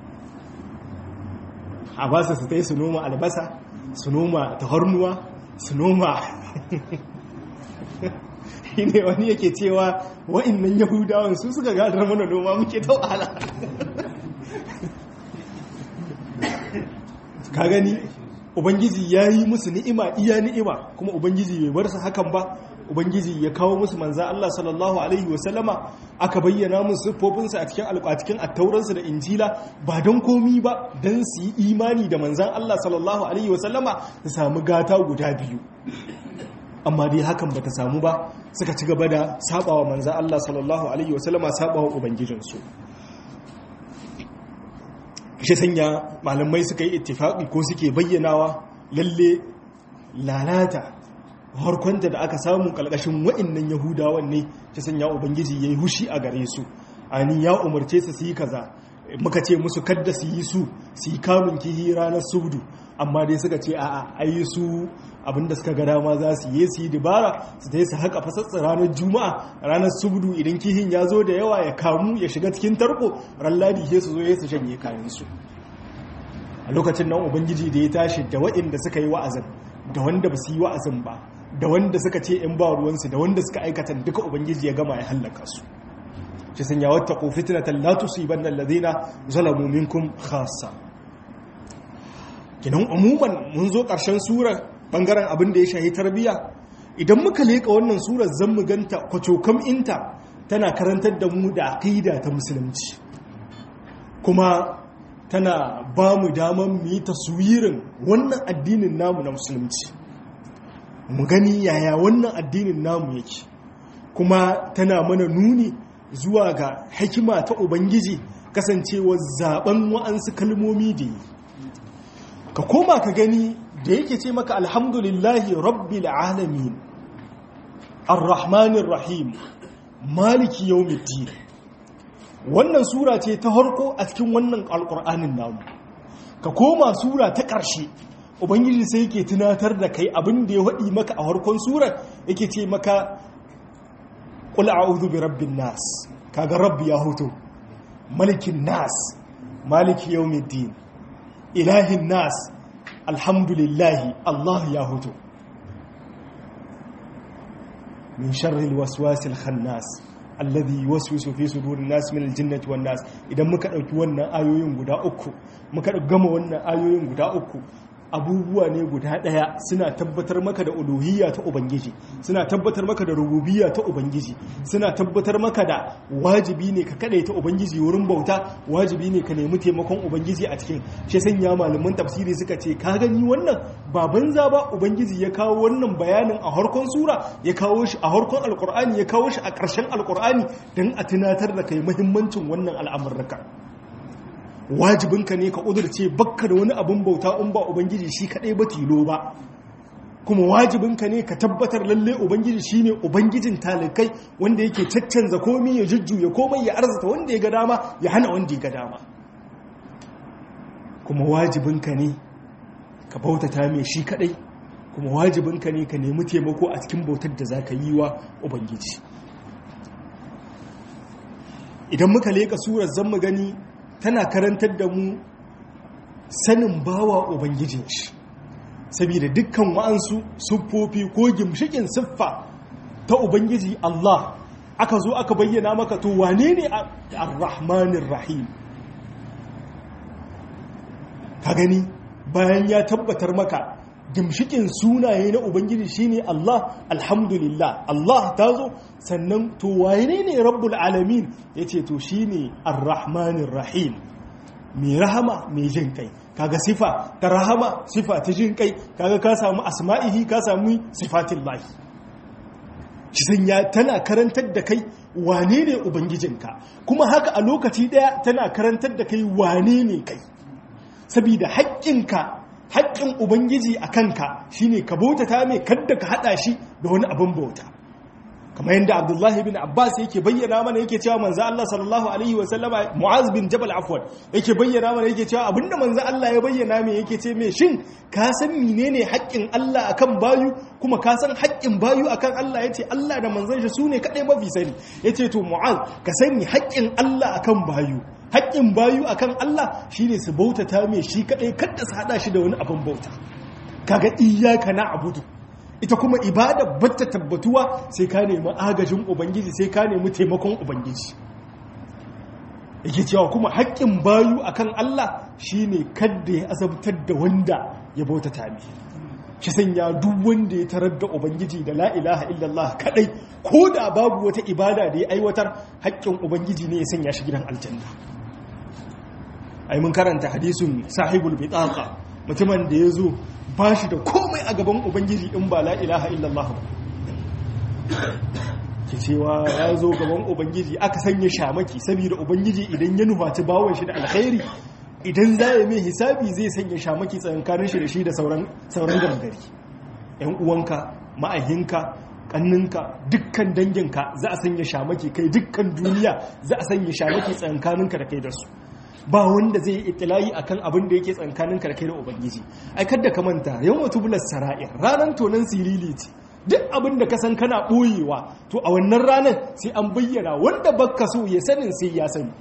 a ba su su tai su noma albasa su noma tahornuwa su noma shi ne wani yake cewa wa'innan yahudawan su suka gadar mana noma muke ta wahala ka gani ubangiji ya yi musu ni'ima iya ni'ima kuma ubangiji bai bar su hakan ba ubangiji ya kawo musu manza Allah sallallahu alaihi wasallama aka bayyana musu siffofinsa a cikin alƙatikin attauransu da injila ba don komi ba don su yi imani da manzan Allah sallallahu alaihi wasallama su samu gata guda biyu amma dai hakan bata samu ba suka ci gaba da sabawa manzan Allah sallallahu alaihi wasallama sabawa ubangijinsu shi sanya malamai suka yi ittifaqi ko suke bayyanawa lalle lalata harkonta da aka samu kalkashin wa'annan yahudawan ne shi sanya ubangiji yayi hushi a gare su ani ya umarce su su yi kaza muka ce musu kadda su yi su su yi kamun kihi ranar subdu amma dai suka ce a'a ayi su abinda suka ga dama za su yi su yi dibara su ta yi su haka fasatsa ranar juma'a ranar subdu idan kihin ya zo da yawa ya kamu ya shiga cikin tarko ran ladi sai su zo ya su shanye kayansu a lokacin nan ubangiji da ya tashi da waɗanda suka yi wa'azin da wanda ba su yi wa'azin ba da wanda suka ce in ba ruwansu da wanda suka aikata duka ubangiji ya gama ya hallaka su shi sun yawon taƙo fitinatan la tusibanna alladhina zalamu minkum khassa kinan umuman mun zo ƙarshen surar bangaren abin da ya shahi tarbiya idan muka leka wannan surar zan mu ganta kwacokam inta tana karantar da mu da aqida ta musulunci kuma tana ba mu daman mu yi taswirin wannan addinin namu na musulunci mu gani yaya wannan addinin namu yake kuma tana mana nuni zuwa ga hikima ta ubangiji kasancewa zaben wa'ansu kalmomi da yi ka koma ka gani da yake ce maka alhamdulillahi rabbil alamin arrahmanir rahim maliki yawmiddin wannan sura ce ta harko a cikin wannan alkur'anin namu ka koma sura ta ƙarshe ubangiji sai yake tunatar da kai abin da ya waɗi maka a harkon sura yake ce maka qul a'udhu bi rabbin nas kaga rabbi ya hoto malikin nas maliki yawmiddin ilahin nas alhamdulillahi Allah ya hoto min sharril waswasil khannas alladhi yuwaswisu fi sudurin nas min aljinnati wan nas idan muka dauki wannan ayoyin guda uku muka gama wannan ayoyin guda uku abubuwa ne guda daya suna tabbatar maka da uluhiyya ta ubangiji suna tabbatar maka da rububiyya ta ubangiji suna tabbatar maka da wajibi ne ka kadaita ubangiji wurin bauta wajibi ne ka nemi taimakon ubangiji a cikin shi sanya malaman tafsiri suka ce ka gani wannan ba banza ba ubangiji ya kawo wannan bayanin a harkon sura ya kawo shi a harkon alkur'ani ya kawo shi a ƙarshen alkur'ani don a tunatar da kai muhimmancin wannan al'amurraka wajibinka ne ka ƙudurce bakka da wani abin bauta in ba ubangiji shi kaɗai ba tilo ba kuma wajibinka ne ka tabbatar lalle ubangiji shine ubangijin talikai wanda yake caccanza komai ya jujjuya komai ya arzata wanda ya ga dama ya hana wanda ya ga dama kuma wajibinka ne ka bautata mai shi kaɗai kuma wajibinka ne ka nemi taimako a cikin bautar da za ka yi wa ubangiji idan muka leƙa surar zan mu gani tana karantar da mu sanin bawa ubangijin shi saboda dukkan wa'ansu siffofi ko gimshikin siffa ta ubangiji Allah aka zo aka bayyana maka to wane ne ar-rahmanir rahim ka gani bayan ya tabbatar maka gimshikin sunaye na ubangiji shine Allah alhamdulillah Allah ta zo sannan to wane ne rabbul alamin yace to shine ar-rahmanir rahim mai rahama mai jin kai kaga sifa ta rahama sifa ta jin kai kaga ka samu asma'ihi ka samu sifatin lahi shi sanya tana karantar da kai wane ne ubangijinka kuma haka a lokaci daya tana karantar da kai wane ne kai saboda haƙƙinka haƙƙin ubangiji a kanka shine ka bautata mai kadda ka haɗa shi da wani abin bauta kamar yadda abdullahi bin abbas yake bayyana mana yake cewa manzo Allah sallallahu alaihi wa sallama mu'az bin jabal afwan yake bayyana mana yake cewa abinda manzo Allah ya bayyana mai yake ce mai shin ka san menene haƙƙin Allah akan bayu kuma ka san haƙƙin bayu akan Allah yace Allah da manzon shi sune kadai mafi sani yace to mu'az ka sani haƙƙin Allah akan bayu haƙƙin bayu akan Allah shine su bautata mai shi kadai kada su hada shi da wani abin bauta kaga iyyaka na'budu ita kuma ibada batta tabbatuwa sai ka nemi agajin ubangiji sai ka nemi taimakon ubangiji yake cewa kuma haƙƙin bayu akan Allah shine kadda ya azabtar da wanda ya bautata mi shi sanya duk wanda ya tarar da ubangiji da la ilaha illallah kadai ko da babu wata ibada da ya aiwatar haƙƙin ubangiji ne ya sanya shi gidan aljanna ai mun karanta hadisin sahibul bitaqa mutumin da ya zo ba shi da komai a gaban ubangiji in ba la ilaha illallah ba ke cewa ya zo gaban ubangiji aka sanya shamaki saboda ubangiji idan ya nufaci bawon shi da alkhairi idan za ya mai hisabi zai sanya shamaki tsakankanin shi da shi da sauran gangari yan uwanka ma'ahinka kanninka dukkan danginka za a sanya shamaki kai dukkan duniya za a sanya shamaki tsakankaninka da kai da su ba wanda zai yi itilayi akan abin da yake tsankanin karkai da ubangiji ai kada ka manta yawan tubular sara'ir ranar tonan sirili ce duk abin da ka san kana boyewa to a wannan ranar sai an bayyana wanda baka so ya sanin sai ya sani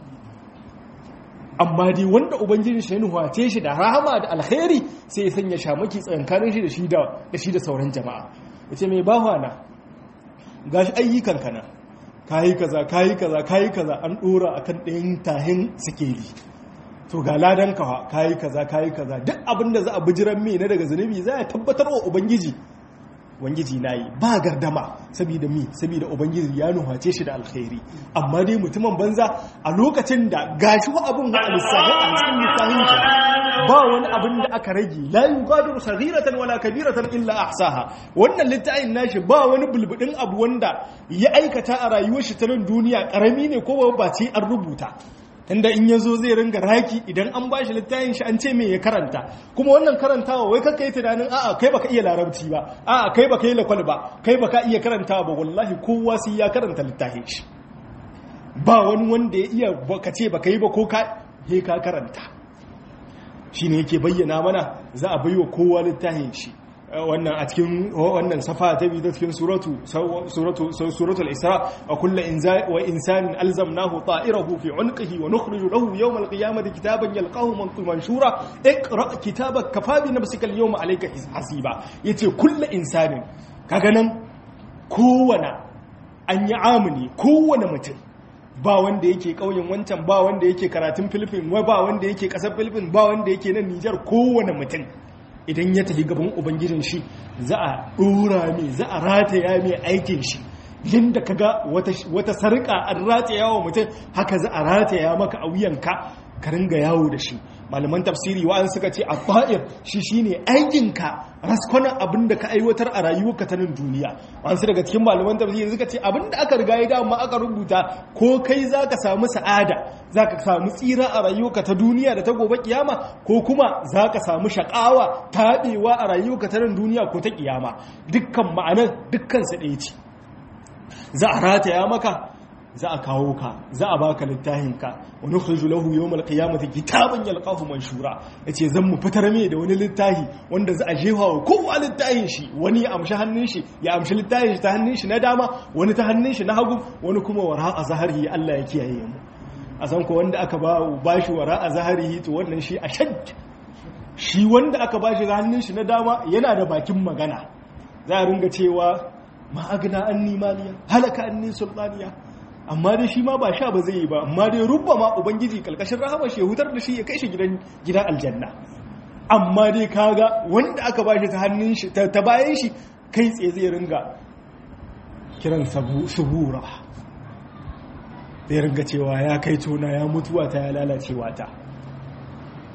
amma dai wanda ubangiji shi nuhace shi da rahama da alkhairi sai ya sanya shamaki tsankanin shi da shi da da shi da sauran jama'a yace mai bahwana gashi ayyukan kana kayi kaza kayi kaza kayi kaza an dora akan ɗayan tahin sikeli to ga ladan kawa kayi kaza kayi kaza duk abin da za a bijiran mai na daga zunubi za a tabbatar wa ubangiji ubangiji na yi ba gardama saboda mi saboda ubangiji ya nuhace shi da alkhairi amma dai mutumin banza a lokacin da gashi wa abin wa alisahi a cikin littafin ba wani abin da aka rage la yugadiru saghiratan wala kabiratan illa ahsaha wannan littafin nashi ba wani bulbudin abu wanda ya aikata a rayuwar shi ta nan duniya karami ne ko ba ce an rubuta inda in ya zo zai ringa raki idan an ba shi littafin shi an ce me ya karanta kuma wannan karantawa wai kakka yi tunanin a'a kai baka iya larabci ba a'a kai baka yi lakwal ba kai baka iya karantawa ba wallahi kowa sai ya karanta littafin shi ba wani wanda ya iya baka ce baka yi ba ko ka he ka karanta shine yake bayyana mana za a baiwa kowa littafin shi wannan a cikin wannan safa ta biyu ta cikin suratu suratu suratul isra wa kullu wa insanin alzamnahu ta'irahu fi unqihi wa nukhriju lahu yawm alqiyamati kitaban yalqahu manshura iqra kitabaka kafa bi nafsika alyawma alayka hasiba yace kullu insanin kaga nan kowane an yi amuni kowane mutum ba wanda yake kauyen wancan ba wanda yake karatun filifin ba wanda yake kasar filifin ba wanda yake nan nijar kowane mutum idan ya tafi gaban ubangijin shi za a ɗora mai za a rataya mai aikin shi yadda ka ga wata sarƙa an rataya wa mutum haka za a rataya maka a wuyanka ka ringa yawo da shi malaman tafsiri wa'an suka ce a fa'ir shi shine aikinka raskwanan abin da ka aiwatar a rayuwarka ta nan duniya wasu daga cikin malaman tafsiri suka ce abin da aka riga ya dama aka rubuta ko kai za ka samu sa'ada za ka samu tsira a rayuwarka ta duniya da ta gobe kiyama ko kuma za ka samu shakawa taɓewa a rayuwarka ta nan duniya ko ta kiyama dukkan ma'anar dukkan su ɗaya ce za a rataya maka za a kawo ka za a baka littafinka wani khurju lahu yawmal qiyamati kitaban yalqahu manshura yace zan mu fitar mai da wani littafi wanda za a jefa wa kowa littafin shi wani ya amshi hannun shi ya amshi littafin shi ta hannun shi na dama wani ta hannun shi na hagu wani kuma wara a zahari Allah ya kiyaye mu a san ko wanda aka ba bashi wara a zahari to wannan shi a shad shi wanda aka bashi hannun shi na dama yana da bakin magana za a ringa cewa ma agna anni maliya halaka anni sultaniya amma dai shi ma ba sha ba zai yi ba amma dai rubba ma ubangiji kalkashin rahama shi hutar da shi ya kai shi gidan gidan aljanna amma dai kaga wanda aka bashi ta hannun shi ta bayan shi kai tsaye zai ringa kiran subura zai ringa cewa ya kai tona ya mutuwa ta ya lalacewa ta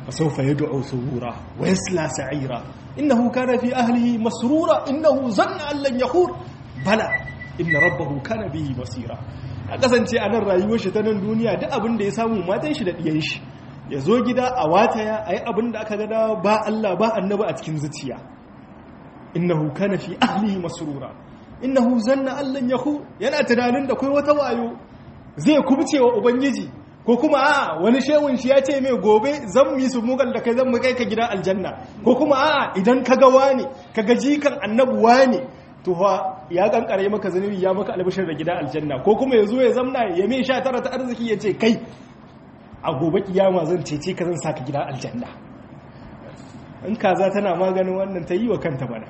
فسوف يدعو ثبورا ويسلى سعيرا إنه كان في أهله مسرورا إنه ظن أن لن يخور بلى إن ربه كان به بصيرا a kasance a nan rayuwar shi ta nan duniya duk abin da ya samu matan shi da ɗiyan shi ya zo gida a wataya a yi abin da aka gada ba Allah ba annabi a cikin zuciya innahu kana fi ahlihi masrura innahu zanna allan yahu yana tunanin da kai wata wayo zai kubce wa ubangiji ko kuma a wani shewun shi ya ce mai gobe zan mi su mugal da kai zan mu kai ka gida aljanna ko kuma a idan ka ga wani ka ga jikan annabi wani to fa ya kankare maka zanubi ya maka albishir da gida aljanna ko kuma yazo ya zamna ya mai sha tara ta arziki ya ce kai a gobe kiyama zan cece ka zan saka gida aljanna in kaza tana maganin wannan ta yi wa kanta bana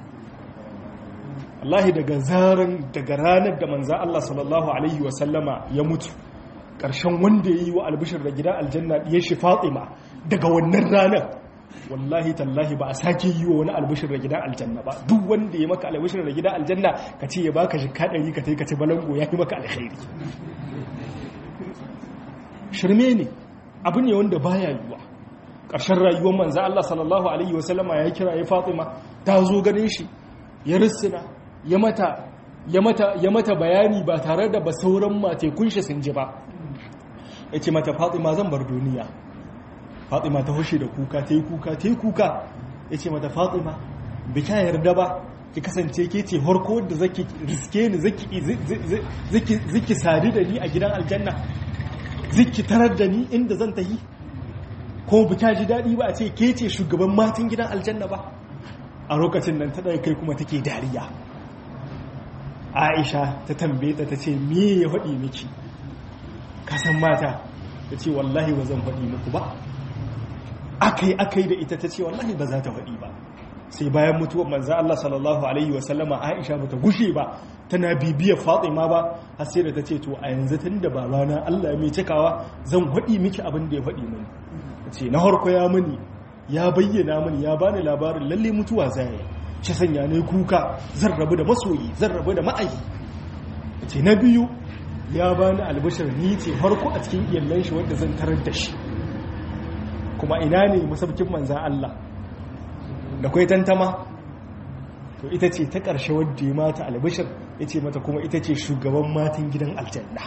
Allahi daga zaran daga ranar da manza Allah sallallahu alaihi wa sallama ya mutu ƙarshen wanda ya yi wa albishir da gida aljanna ya shi fatima daga wannan ranar wallahi tallahi ba a sake yi wa wani albishir da gida aljanna ba duk wanda ya maka albishir da gida aljanna ka ce ya baka shi kaɗari ka ka ci balango ya yi maka alkhairi shirme ne abu ne wanda baya yiwa ƙarshen rayuwar manza Allah sallallahu alaihi wasallama ya kira ya fatima ta zo ganin shi ya rissina ya mata ya mata ya mata bayani ba tare da ba sauran matekun shi sun ji ba ya ce mata fatima zan bar duniya fatima ta hushe da kuka ta yi kuka ta yi kuka ya ce mata fatima bi ta yarda ba ki kasance ke ce harko da zaki riske ni zaki sadu da ni a gidan aljanna zaki tarar da ni inda zan tahi ko bi ta ji daɗi ba a ce ke ce shugaban matan gidan aljanna ba a lokacin nan ta ɗaya kai kuma take dariya aisha ta tambaye ta ta ce me ya faɗi miki kasan mata ta ce wallahi ba zan faɗi muku ba akai akai da ita ta ce wallahi ba za ta faɗi ba sai bayan mutuwar manzo Allah sallallahu alaihi wa sallama Aisha bata gushe ba tana bibiya Fatima ba har sai da ta ce to a yanzu tunda babana Allah mai cikawa zan faɗi miki abin da ya faɗi mini ce na harko ya mini ya bayyana mini ya bani labarin lalle mutuwa zai shi sanya ne kuka zan rabu da masoyi zan rabu da ma'ayi ce na biyu ya bani albashir ni ce harko a cikin iyalan shi wanda zan tarar da shi kuma ina ne masaukin manzan Allah da kwai tantama to ita ce ta ƙarshe wadda ya mata albashir ya ce mata kuma ita ce shugaban matan gidan aljanna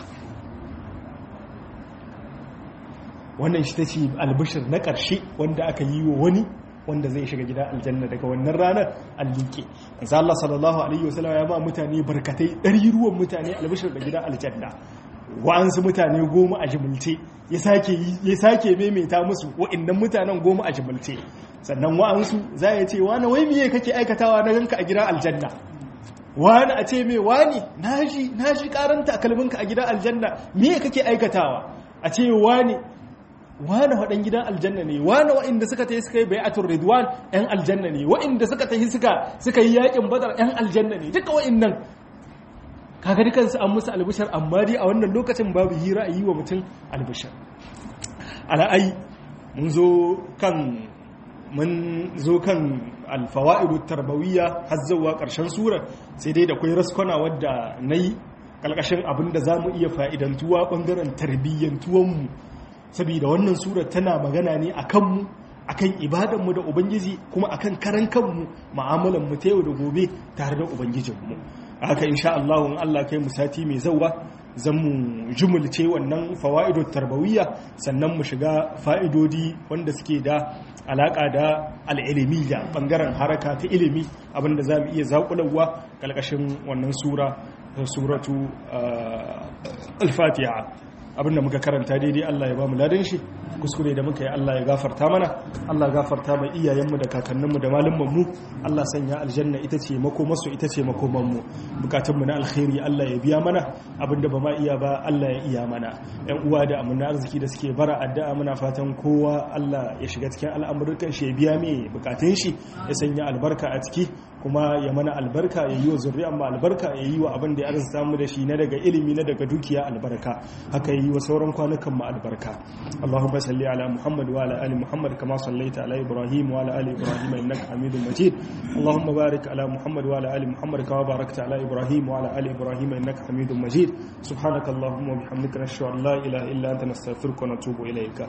wannan shi ta ce albashir na ƙarshe wanda aka yi wa wani wanda zai shiga gida aljanna daga wannan ranar allike manzo Allah sallallahu alaihi wasallam ya ba mutane barkatai ɗari ruwan mutane albishir da gida aljanna wa'ansu mutane goma a jimilce ya sake ya sake maimaita musu wa'annan mutanen goma a jimilce sannan wa'ansu za ya ce wani wai miye kake aikatawa na ganka a gidan aljanna wani a ce me wani naji naji karanta kalminka a gidan aljanna miye kake aikatawa a ce wani wane waɗan gidan aljanna ne wane waɗanda suka ta yi suka yi bai'atul ridwan ‘yan aljanna ne waɗanda suka ta yi suka yi yaƙin badar ‘yan aljanna ne duka waɗannan kaga dukansu an musu albishar amma dai a wannan lokacin babu hira a yi wa mutum albishar ala'ai mun zo kan mun zo kan alfawa'idu tarbawiyya har zuwa ƙarshen surar sai dai da kwai raskwana wadda na yi ƙalƙashin abin da za mu iya fa'idantuwa ɓangaren tarbiyyantuwanmu saboda wannan surar tana magana ne a kanmu a kan ibadanmu da ubangiji kuma a kan karan kanmu ma'amalanmu ta yau da gobe tare da ubangijinmu haka insha Allah in Allah kai mu sati mai zauwa zan mu jumulce wannan fawa'idot tarbawiyya sannan mu shiga fa'idodi wanda suke da alaka da al'ilmiya bangaren haraka ta ilimi abinda za mu iya zaƙulawa ƙalƙashin wannan sura suratu al-fatiha abinda muka karanta daidai Allah ya ba mu ladan shi kuskure da muka yi Allah ya gafarta mana Allah ya gafarta mai iyayenmu da kakanninmu da malumanmu Allah sanya aljanna ita ce makomarsu ita ce makomanmu bukatunmu na alkhairi Allah ya biya mana abinda ba ma iya ba Allah ya iya mana yan uwa da amana arziki da suke bara addu'a muna fatan kowa Allah ya shiga cikin al'amuran shi ya biya mai bukatun shi ya sanya albarka a ciki kuma ya mana albarka ya yi wa zuriyar mu albarka ya yi wa abin da ya arzuta mu da shi na daga ilimi na daga dukiya albarka haka yi wa sauran kwanukan mu albarka Allahumma salli ala Muhammad wa ala ali Muhammad kama sallaita ala Ibrahim wa ala ali Ibrahim innaka Hamidum Majid Allahumma barik ala Muhammad wa ala ali Muhammad kama barakta ala Ibrahim wa ala ali Ibrahim innaka Hamidum Majid subhanaka Allahumma wa bihamdika nashhadu an la ilaha illa anta nastaghfiruka wa natubu ilayka